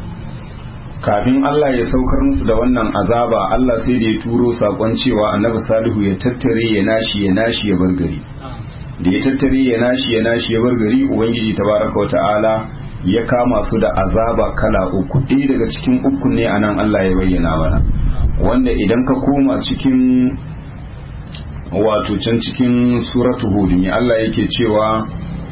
Speaker 1: kafin Allah ya saukar musu da wannan azaba Allah sai da ya turo sakon cewa annabi salihu ya tattare ya nashi ya nashi ya bar gari da ya tattare ya nashi ya nashi ya bar gari ubangiji tabaraka wa ta'ala ya kama su da azaba kala uku ɗaya daga cikin uku ne a nan Allah ya bayyana mana wanda idan ka koma cikin wato can cikin suratu hud ne Allah yake cewa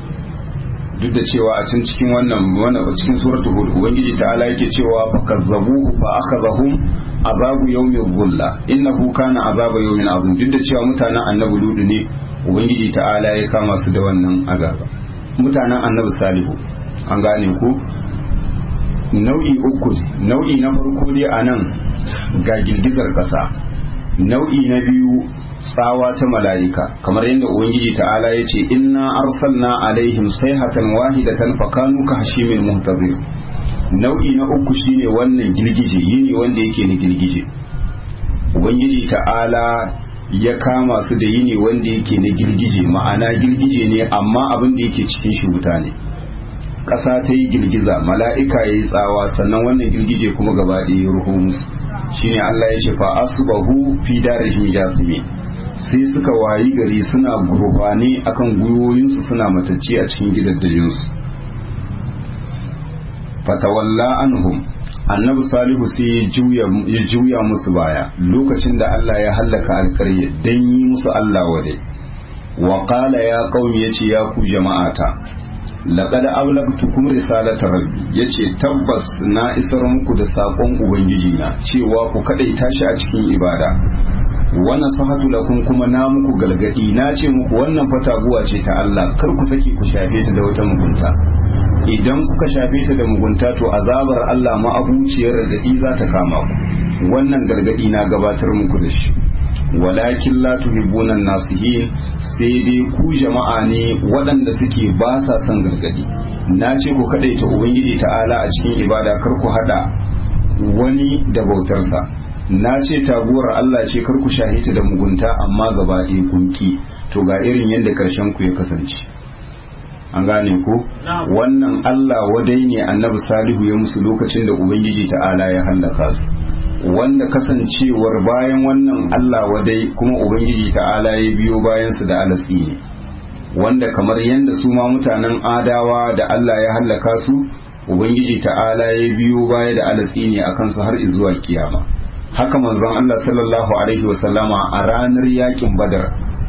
Speaker 1: duk da cewa a can cikin wannan wannan cikin suratu hud ubangiji ta'ala yake cewa fakazzabuhu fa akhadhahum azabu yawmin dhulla innahu kana azaba yawmin azim duk da cewa mutanen annabi ludu ne ubangiji ta'ala ya kama su da wannan azaba mutanen annabi salihu an gane ku nau'i uku nau'i na farko dai a nan ga girgizar ƙasa nau'i na biyu tsawa ta mala'ika kamar yadda ubangiji ta'ala ya ce inna arsalna alaihim sayhatan wahidatan fakanu ka hashimin muhtazir nau'i na uku shine wannan girgije yini wanda yake na girgije ubangiji ta'ala ya kama su da yini wanda yake na girgije ma'ana girgije ne amma abin da yake cikin shi wuta ne ƙasa ta yi girgiza mala'ika ya yi tsawa sannan wannan girgije kuma gaba ɗaya ya ruho musu shine Allah ya ce fa asbahu fi darihim jasimi sai suka wayi gari suna gurbane akan gwiwoyinsu suna matacce a cikin gidaddajinsu fatawalla anhum annabi salihu sai ya juya musu baya lokacin da Allah ya hallaka alƙarya dan yi musu Allah wade wa qala ya qaumi yace ya ku jama'ata laqad ablagtukum risalata rabbi yace tabbas na isar muku da sakon ubangiji na cewa ku kadaita shi a cikin ibada wa nasahatu lakum kuma na muku galgadi na ce muku wannan fataguwa ce ta Allah kar ku saki ku shafe ta da wata mugunta idan kuka shafe ta da mugunta to azabar Allah ma'abuciyar radadi za ta kama ku wannan gargadi na gabatar muku da shi walakin la tuhibbuna nasihin sai dai ku jama'a ne waɗanda suke ba sa son gargadi na ce ku kadaita ubangiji ta'ala a cikin ibada kar ku hada wani da bautarsa na ce taguwar Allah ce kar ku shahita da mugunta amma gaba ɗaya kunki to ga irin yadda ƙarshen ku ya kasance an gane ko wannan Allah wadai ne annabi salihu ya musu lokacin da ubangiji ta'ala ya hallaka su wanda kasancewar bayan wannan Allah wadai kuma ubangiji ta'ala ya biyo bayan su da alatsi ne wanda kamar yadda su ma mutanen adawa da Allah ya hallaka su ubangiji ta'ala ya biyo baya da alatsi ne akan su har zuwa kiyama haka manzon Allah sallallahu alaihi wasallama a ranar yakin badar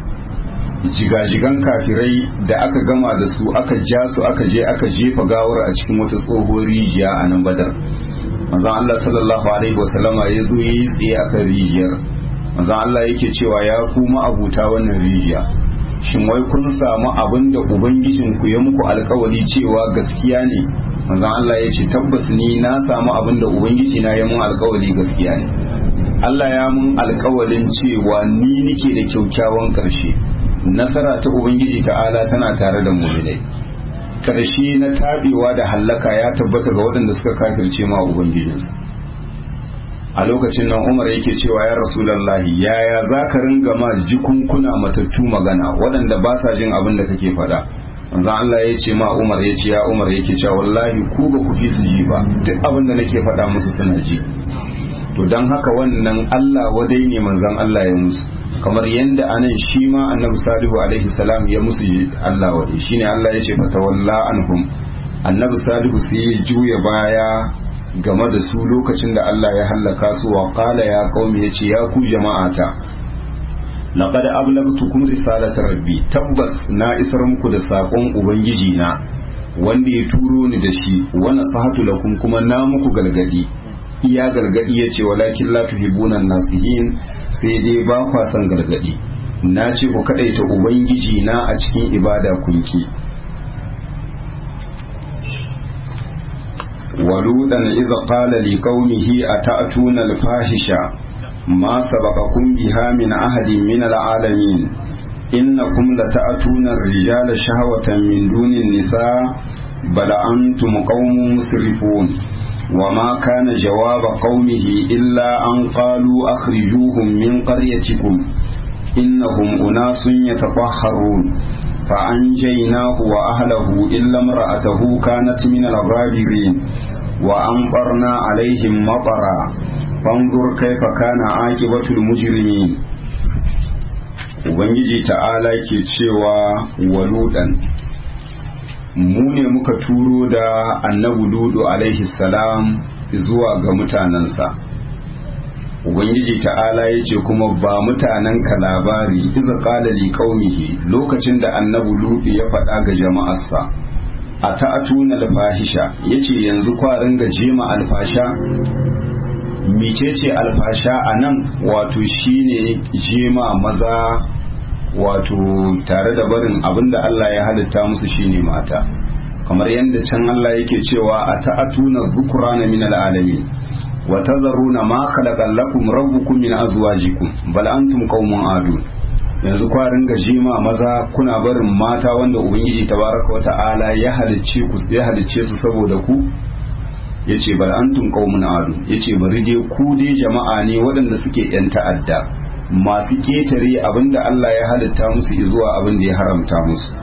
Speaker 1: jigajigan kafirai da aka gama da su aka ja su aka je aka jefa gawar a cikin wata tsohuwar rijiya a nan badar manzon Allah sallallahu alaihi wasallama ya zo yi tsaye akan rijiyar manzon Allah yake cewa ya kuma abuta wannan rijiya shin wai kun samu abin da ubangijin ku ya muku alkawari cewa gaskiya ne manzon Allah ya ce tabbas ni na samu abin da ubangiji na ya mun alkawari gaskiya ne Allah ya mun alkawarin cewa ni nike da kyaukyawan karshe nasara ta ubangiji ta'ala tana tare da muminai karshe na tabewa da hallaka ya tabbata ga waɗanda suka kafirce ma ubangijinsu a lokacin nan umar yake cewa ya rasulallahi yaya za ka ringa ma jikunkuna matattu magana waɗanda ba sa jin abin da kake faɗa manzon Allah ya ce ma umar ya ce ya umar yake cewa wallahi ku ba ku fi su ji ba duk abin da nake faɗa musu suna ji to don haka wannan Allah wadai ne manzon Allah ya musu kamar yadda anan shi ma annabi salihu alaihi salam ya musu Allah wadai shine Allah ya ce fatawalla anhum annabi salihu sai ya juya baya game da su lokacin da Allah ya hallaka su wa qala ya qaumi yace ya ku jama'ata laqad ablagtukum risalata rabbi tabbas na isar muku da sakon ubangiji na wanda ya turo ni da shi wa nasahatu lakum kuma na muku galgadi iya gargadi yace walakin la tuhibuna nasihin sai dai ba kwa son gargadi na ce ku kadaita ubangiji na a cikin ibada kunki ولودا إذ قال لقومه أتأتون الفاحشة ما سبقكم بها من أحد من العالمين إنكم لتأتون الرجال شهوة من دون النساء بل أنتم قوم مسرفون وما كان جواب قومه إلا أن قالوا أخرجوهم من قريتكم إنهم أناس يتطهرون فأنجيناه وأهله إلا امرأته كانت من الغابرين وأمطرنا عليهم مطرا فانظر كيف كان عاقبة المجرمين Ubangiji ta'ala ke cewa waludan mu ne muka turo da annabu ludu alaihi salam zuwa ga mutanensa ubangiji ta'ala ya ce kuma ba mutanen ka labari iza qala li qaumihi lokacin da annabi lutu ya faɗa ga jama'arsa a ta'atuna alfahisha yace yanzu kwarin ga jema alfasha micece alfasha anan wato shine jema maza wato tare da barin abinda Allah ya halitta musu shine mata kamar yadda can Allah yake cewa a ta'atuna dhukrana min alalamin وتذرون ما خلق لكم ربكم من أزواجكم بل أنتم قوم عادون yanzu kwarin gajima maza kuna barin mata wanda ubangiji tabaraka wata'ala ya halicce ku ya halicce su saboda ku yace bal antum qaumun adu yace bari dai ku dai jama'a ne waɗanda suke yan ta'adda masu ketare abinda Allah ya halitta musu zuwa abinda ya haramta musu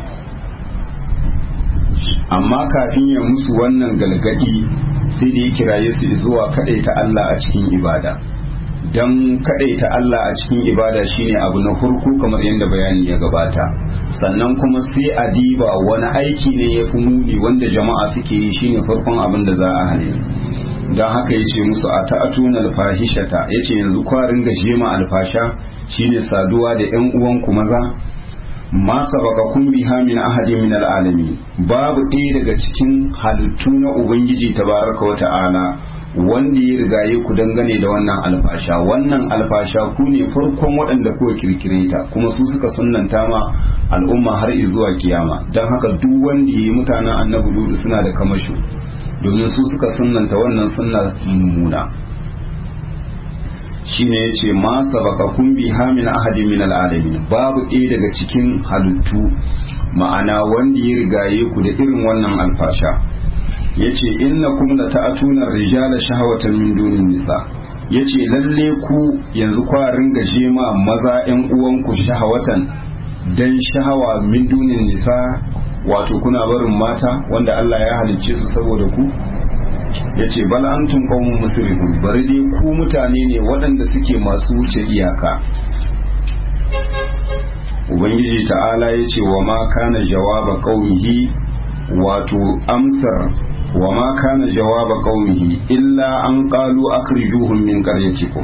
Speaker 1: amma kafin ya musu wannan galgadi sai da ya kiraye su zuwa kadaita Allah a cikin ibada don kadaita Allah a cikin ibada shine abu na farko kamar yadda bayani ya gabata sannan kuma sai a diba wani aiki ne ya fi muni wanda jama'a suke yi shine farkon abin da za a hane su don haka ya ce musu a ta'atuna alfahishata ya ce yanzu kwarin gashe ma alfasha shine saduwa da yan uwanku maza ma sabaqakum biha min ahadin min alalamin babu ɗaya daga cikin halittu na ubangiji tabaraka wa ta'ala wanda ya rigaye ku dangane da wannan alfasha wannan alfasha ku ne farkon waɗanda kuka kirkire ta kuma su suka sunnanta ma al'umma har zuwa kiyama don haka duk wanda ya yi mutanen annabi ludu suna da kamasho domin su suka sunnanta wannan sunna mummuna shine yace ma sabaqakum biha min ahadin min alalamin babu ɗaya daga cikin halittu ma'ana wanda ya rigaye ku da irin wannan alfasha yace innakum la ta'tuna rijala shahawatan min dunin nisa yace lalle ku yanzu kwa ringa jema maza ƴan uwanku shahawatan dan shahawa min dunin nisa wato kuna barin mata wanda Allah ya halicce su saboda ku yace bal antum qaumun musrifun bari dai ku mutane ne waɗanda suke masu wuce iyaka ubangiji ta'ala yace wa ma kana jawaba qaumihi wato amsar wa ma kana jawaba qaumihi illa an qalu akhrijuhum min qaryatikum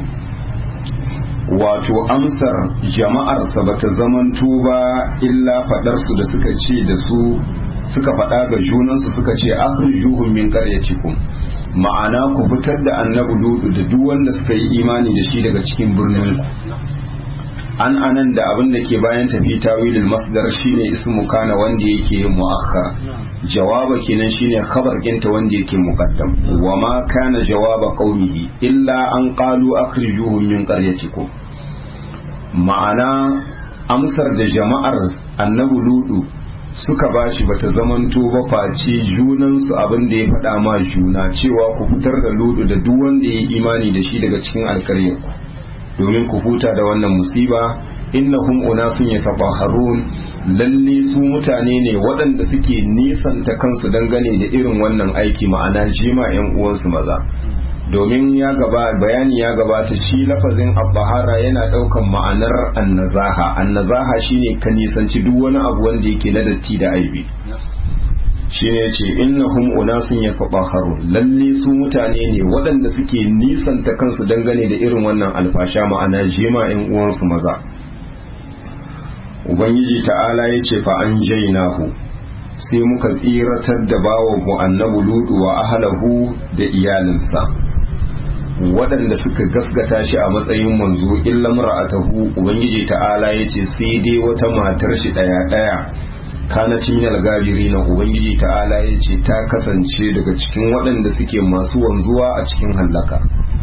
Speaker 1: wato amsar jama'arsa bata zamanto ba illa fadar su da suka ce da su suka faɗa ga junansu suka ce akhrijuhum min qaryatikum ma'ana ku fitar da annabi ludu da duk wanda suka yi imani da shi daga cikin birnin ku an anan da abin da ke bayan tafi tawilul masdar shine ismu kana wanda yake yin muakhar jawaba kenan shine khabar ginta wanda yake muqaddam wa ma kana jawaba qaumihi illa an qalu akhrijuhum min qaryatikum ma'ana amsar da jama'ar annabi ludu suka bashi bata zamanto ba face junansu abin da ya faɗa ma juna cewa ku fitar da ludu da duk wanda ya yi imani da shi daga cikin alkaryarku domin ku huta da wannan musiba innahum unasun yatabaharun lalle su mutane ne waɗanda suke nisanta kansu dangane da irin wannan aiki ma'ana jima yan uwansu maza domin ya gaba bayani ya gabata shi lafazin abbahara yana ɗaukan ma'anar annazaha annazaha shine ka nisanci duk wani abu wanda yake na datti da aibi shine yace innahum unasun yatabaharun lalle su mutane ne waɗanda suke nisanta kansu dangane da irin wannan alfasha ma'ana jima yan uwansu maza ubangiji ta'ala yace fa an jainahu sai muka tsiratar da bawa mu annabi ludu wa ahlahu da iyalinsa waɗanda suka gaskata shi a matsayin manzo illa mar'atahu ubangiji ta'ala yace sai dai wata matar shi daya daya kana cinyal gabiri na ubangiji ta'ala yace ta kasance daga cikin waɗanda suke masu wanzuwa a cikin hallaka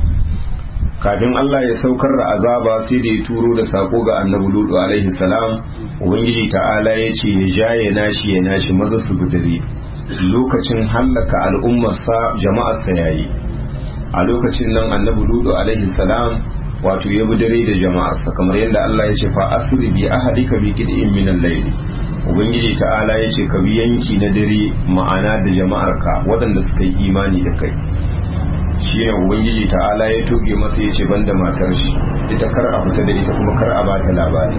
Speaker 1: kafin Allah ya saukar da azaba sai da ya turo da sako ga annabi ludu alaihi salam ubangiji ta'ala yace ya jaye nashi ya nashi maza su budare lokacin hallaka al'ummarsa jama'arsa yayi a lokacin nan annabi ludu alaihi salam wato ya bi dare da jama'arsa kamar yadda Allah ya ce fa asri bi ahadika bi qid'in min al-layl ubangiji ta'ala ya ce ka bi yanki na dare ma'ana da jama'arka waɗanda suka yi imani da kai shine ubangiji ta'ala ya toge masa ya ce banda matar shi ita kar a fita da ita kuma kar a bata labari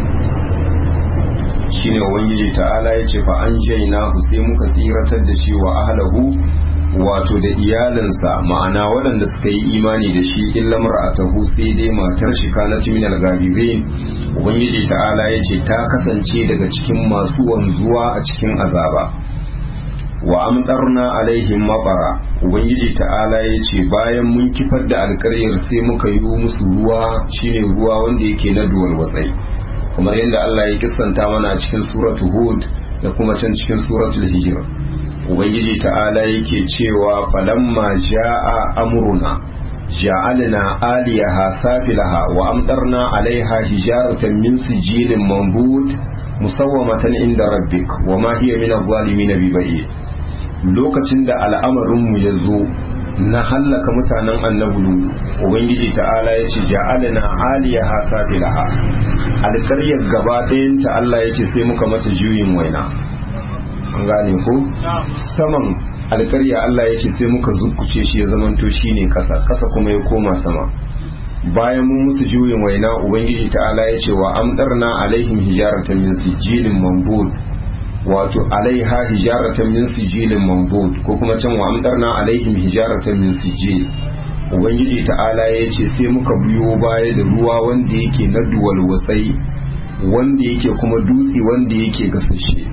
Speaker 1: shine ubangiji ta'ala ya ce fa an jaina sai muka tsiratar da shi wa ahlahu wato da iyalinsa ma'ana waɗanda suka yi imani da shi illa mar'atahu sai dai matar shi kana min al-gabirin ubangiji ta'ala ya ce ta kasance daga cikin masu wanzuwa a cikin azaba wa amtarna alaihim maqara ubangiji ta'ala ya ce bayan mun kifar da alƙaryar sai muka yi musu ruwa shine ruwa wanda yake na duwal watsai kamar yadda Allah ya kissanta mana cikin suratu hud da kuma can cikin suratul hijr ubangiji ta'ala yake cewa falamma ja'a amruna ja'alna aliyaha safilaha wa amtarna alaiha hijaratan min sijilin manbut musawwamatan inda rabbik wa ma hiya min adh-dhalimin bi lokacin da al'amarin mu yazo na hallaka mutanen annabi ubangiji ta'ala ya ce ja'alna aliyaha safilaha alƙaryar gaba ɗayanta Allah ya ce sai muka mata juyin waina an gane ko saman alƙarya Allah ya ce sai muka zukuce shi ya zamanto shine ƙasa ƙasa kuma ya koma sama bayan mun musu juyin waina ubangiji ta'ala ya ce wa amdarna alaihim hijaratan min sijilin mambud wato alaiha hijaratan min sijilin mambud ko kuma can wa amdarna alaihim hijaratan min sijil ubangiji ta'ala ya ce sai muka biyo baya da ruwa wanda yake na duwal wasai wanda yake kuma dutse wanda yake gasashe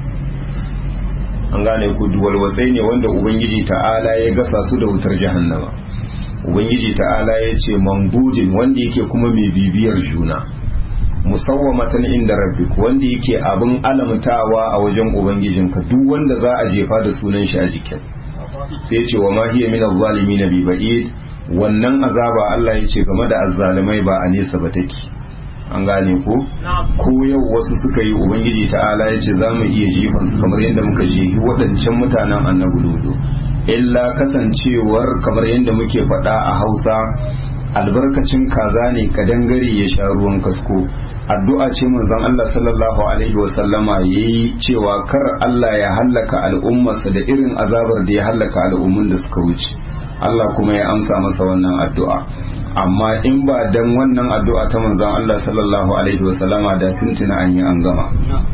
Speaker 1: an gane ku duwal wasai ne wanda ubangiji ta'ala ya gasa su da wutar jahannama ubangiji ta'ala ya ce mambudin wanda yake kuma mai bibiyar juna musawwamatan inda rabbik wanda yake abin alamtawa a wajen ubangijinka duk wanda za a jefa da sunan shi a jikin sai ce wa ma hiya min adh-dhalimin bi ba'id wannan azaba Allah ya ce game da azzalimai ba a nesa ba take an gane ko ko yau wasu suka yi ubangiji ta'ala ya ce za mu iya jifan su kamar yadda muka jehi waɗancan mutanen annabi ludo illa kasancewar kamar yadda muke faɗa a hausa albarkacin kaza ne kadangare ya sha ruwan kasko addu'a ce manzon Allah sallallahu alaihi wasallama yayi cewa kar Allah ya hallaka al'ummarsa da irin azabar da ya hallaka al'ummun da suka wuce Allah kuma ya amsa masa wannan addu'a amma in ba dan wannan addu'a ta manzon Allah sallallahu alaihi wasallama da tuntuna an yi an gama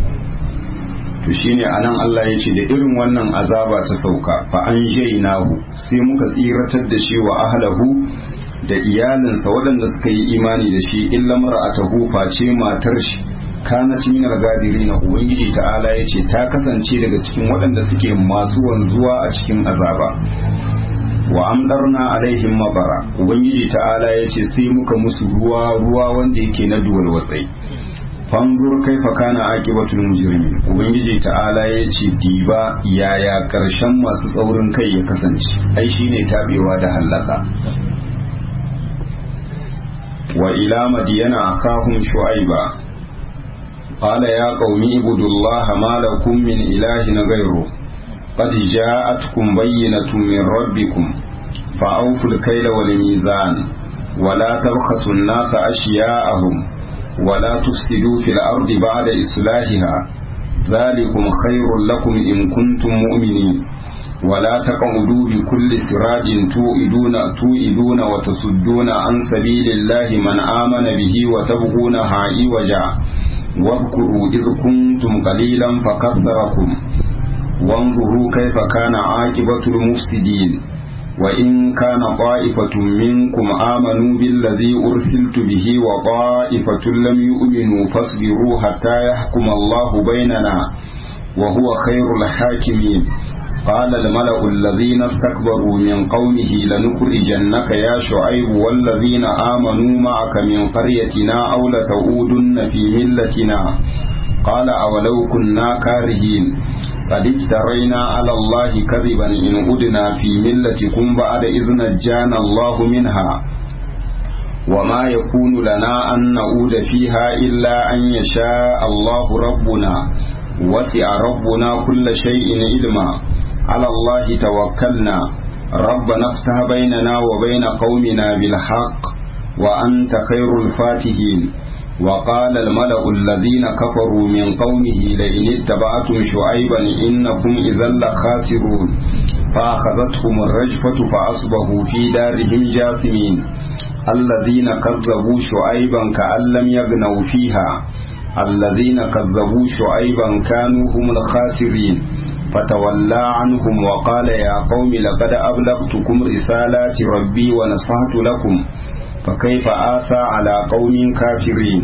Speaker 1: to shine anan Allah ya ce da irin wannan azaba ta sauka fa an jainahu sai muka tsiratar da shi wa ahlahu da iyalinsa waɗanda suka yi imani da shi illa mar'atahu face matar shi kana min al-gadirin ubangiji ta'ala yace ta kasance daga cikin waɗanda suke masu wanzuwa a cikin azaba wa amdarna alaihim mabara ubangiji ta'ala yace sai muka musu ruwa ruwa wanda yake na duwal watsai fanzur kaifa kana aqibatul mujrimin ubangiji ta'ala yace diba yaya karshen masu tsaurin kai ya kasance ai shine tabewa da hallaka wa ila madiyana akahum shu'aiba qala ya qaumi ibudullaha ma lakum min ilahin ghayru قد جاءتكم بينة من ربكم فأوفوا الكيل والميزان ولا تبخسوا الناس أشياءهم ولا تفسدوا في الأرض بعد إصلاحها ذلكم خير لكم إن كنتم مؤمنين ولا تقعدوا بكل سراج توئدون توئدون وتصدون عن سبيل الله من آمن به وتبغونها عوجا واذكروا إذ كنتم قليلا فكثركم وانظروا كيف كان عاقبة المفسدين وإن كان طائفة منكم آمنوا بالذي أرسلت به وطائفة لم يؤمنوا فاصبروا حتى يحكم الله بيننا وهو خير الحاكمين قال الملأ الذين استكبروا من قومه لنخرجنك يا شعيب والذين آمنوا معك من قريتنا أو لتعودن في ملتنا قال أولو كنا كارهين قد افترينا على الله كذبا إن أدنا في ملتكم بعد إذ نجانا الله منها وما يكون لنا أن نعود فيها إلا أن يشاء الله ربنا وسع ربنا كل شيء علما على الله توكلنا ربنا افتح بيننا وبين قومنا بالحق وأنت خير الفاتحين وقال الملأ الذين كفروا من قومه لئن اتبعتم شعيبا إنكم إذا لخاسرون فأخذتهم الرجفة فأصبحوا في دارهم جاثمين الذين كذبوا شعيبا كأن لم يغنوا فيها الذين كذبوا شعيبا كانوا هم الخاسرين فتولى عنهم وقال يا قوم لقد أبلغتكم رسالات ربي ونصحت لكم فكيف آسى على قوم كافرين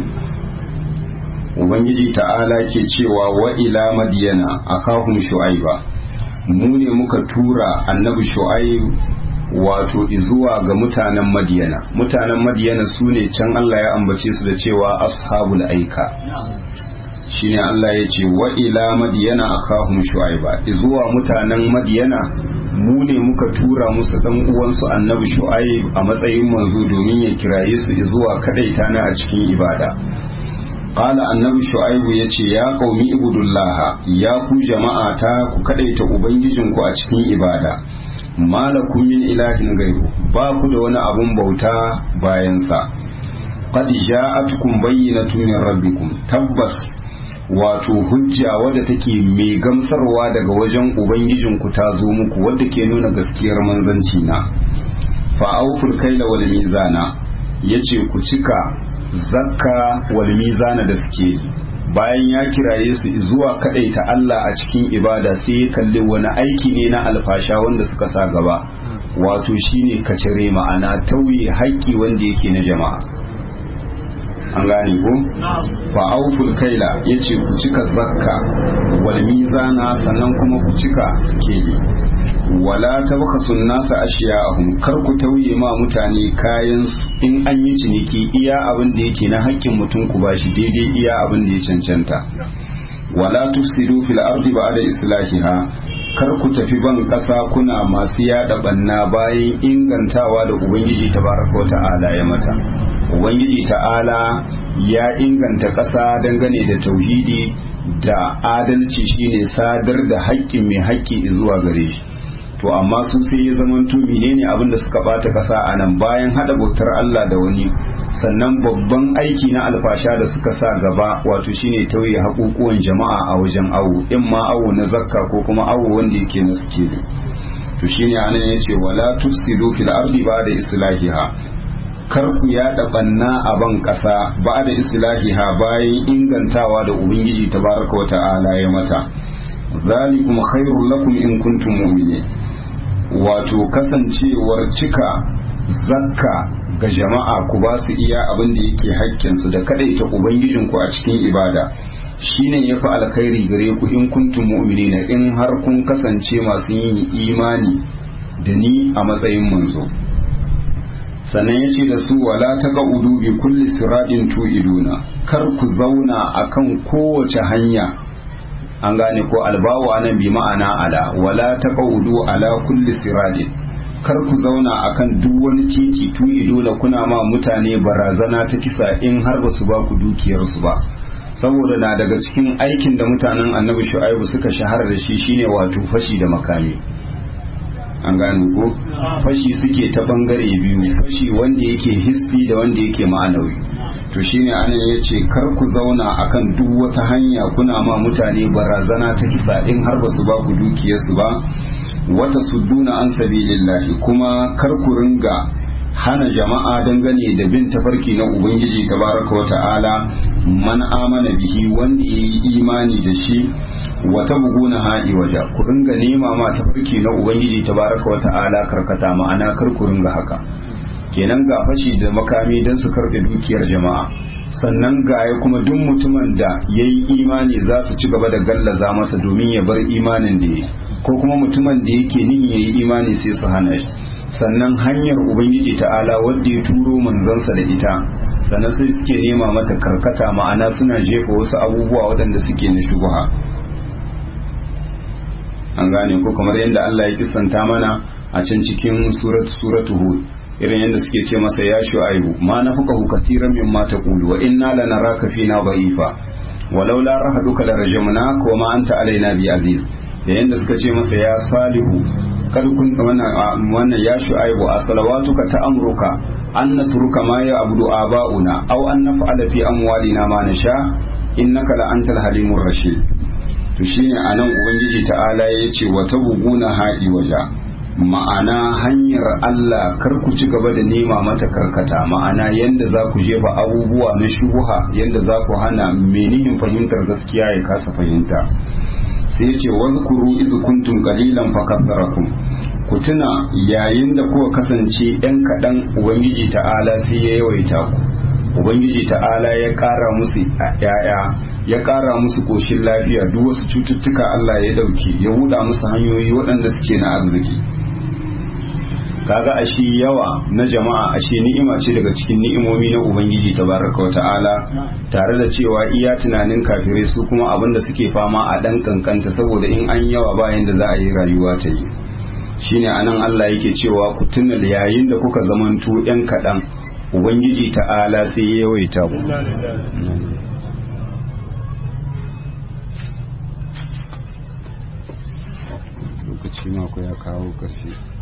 Speaker 1: Ubangiji ta'ala ke cewa wa ila madiyana akahum shu'aiba mu ne muka tura annabi shu'aib wato zuwa ga mutanen madiyana mutanen madiyana su ne can Allah ya ambace su da cewa ashabul aika shine Allah ya ce wa ila madiyana akahum shu'aiba zuwa mutanen madiyana mu ne muka tura musu dan uwansu annabi shu'aib a matsayin manzo domin ya kiraye su zuwa kadaita na a cikin ibada qala annabi shu'aib yace ya qaumi ibudullah ya ku jama'a ta ku kadaita ubangijinku a cikin ibada malakum min ilahin gairu ba ku da wani abun bauta bayan sa qad ja'atkum bayyinatun min rabbikum tabbas wato hujja wadda take mai gamsarwa daga wajen ubangijinku ta zo muku wadda ke nuna gaskiyar manzanci na fa'auful kaila wal mizana yace ku cika zakka wal mizana da suke bayan ya kiraye su zuwa ta Allah a cikin ibada sai ya kalli wani aiki ne na alfasha wanda suka sa gaba wato shine kacire ma'ana tauye haƙƙi wanda yake na jama'a an gane ko fa auful kaila yace ku cika zakka wal mizana sannan kuma ku cika sikeli wala tabkhasun nasa ashiya'ahum kar ku tauye ma mutane kayan in an yi ciniki iya abin da yake na haƙƙin mutum ku bashi daidai iya abin da ya cancanta wala tufsidu fil ardi ba'da islahiha kar ku tafi ban ƙasa kuna masu yada banna bayan ingantawa da ubangiji tabaraka wa ta'ala ya mata ubangiji ta'ala ya inganta ƙasa dangane da tauhidi da adalci shine sadar da haƙƙin mai haƙƙi zuwa gare shi to amma su sai ya zama to menene abin da suka bata ƙasa a nan bayan hada bautar Allah da wani sannan babban aiki na alfasha da suka sa gaba wato shine tauye haƙuƙuwan jama'a a wajen awo in ma awo na zakka ko kuma awo wanda yake na sikeli to shine anan yace wala tufsidu fil ardi ba'da islahiha kar ku yaɗa banna a ban ƙasa ba da islahiha bayan ingantawa da ubangiji tabaraka wa ta'ala ya mata zalikum khairul lakum in kuntum mu'minin wato kasancewar cika zakka ga jama'a ku ba su iya abin da yake haƙƙin su da kadaita ubangijin ku a cikin ibada shine yafi alkhairi gare ku in kuntum mu'minina in har kun kasance masu yin imani da ni a matsayin manzo sannan ya ce da su wala ta udu bi kulli siradin tu'iduna kar ku zauna akan kowace hanya an gane ko albawa nan bi ma'ana ala wala ta udu ala kulli siradin kar ku zauna akan duk wani titi tu'iduna kuna ma mutane barazana ta kisa in har ba su ba ku dukiyarsu ba saboda na daga cikin aikin da mutanen annabi shu'aibu suka shahara da shi shine wato fashi da makami an gane ko fashi suke ta bangare biyu fashi wanda yake hisbi da wanda yake ma'anawi to shine anan yace kar ku zauna akan duk wata hanya kuna ma mutane barazana ta kisa in har ba su ba ku dukiyarsu ba wata sudduna an sabilillahi kuma kar ku ringa hana jama'a dangane da bin tafarki na ubangiji tabaraka wa ta'ala man amana bihi wanda yayi imani da shi wata buguna ha'i waja ku ringa nema ma tafarki na ubangiji tabaraka wa ta'ala karkata ma'ana kar ku ringa haka kenan ga fashi da makami don su karɓe dukiyar jama'a sannan ga ya kuma duk mutumin da ya yi imani za su ci gaba da gallaza masa domin ya bar imanin da ya ko kuma mutumin da yake nin ya yi imani sai su hana shi sannan hanyar ubangiji ta'ala wadda ya turo manzansa da ita sannan sai suke nema mata karkata ma'ana suna jefa wasu abubuwa waɗanda suke na shubuha an gane ko kamar yadda Allah ya kisanta mana a can cikin suratu hud irin yadda suke ce masa ya shu'aibu ma nafuqahu katiran mimma taqulu wa inna lanaraka fina dha'ifa walau la rahaduka larajamnaka wa ma anta alaina bi aziz da yadda suka ce masa ya salihu kar kun wannan ya shu'aibu a salawatuka ta amruka an natruka ma ya abudu aba'una aw an naf'ala fi amwalina ma nasha innaka la antal halimur rashid to shine anan ubangiji ta'ala ya ce wa tabuguna ha'i waja ma'ana hanyar Allah kar ku ci gaba da nema mata karkata ma'ana yanda za ku jefa abubuwa na shubuha yanda za ku hana menihin fahimtar gaskiya ya kasa fahimta sai ya ce wazkuru iz kuntum qalilan fakatharakum ku tuna yayin da kuka kasance yan kaɗan ubangiji ta'ala sai ya yawaita ku ubangiji ta'ala ya ƙara musu ya'ya ya ƙara musu koshin lafiya duk wasu cututtuka Allah ya ɗauke ya buɗa musu hanyoyi waɗanda suke na arziki kaga ashe yawa na jama'a ashe ni'ima ce daga cikin ni'imomi na ubangiji tabaraka wata'ala tare da cewa iya tunanin kafirai su kuma abinda suke fama a dan kankanta saboda in an yawa bayan da za a yi rayuwa ta yi shine anan Allah yake cewa ku tuna yayin da kuka zamanto yan kaɗan ubangiji ta'ala sai ya yawaita ku lokaci mako ya kawo ƙarshe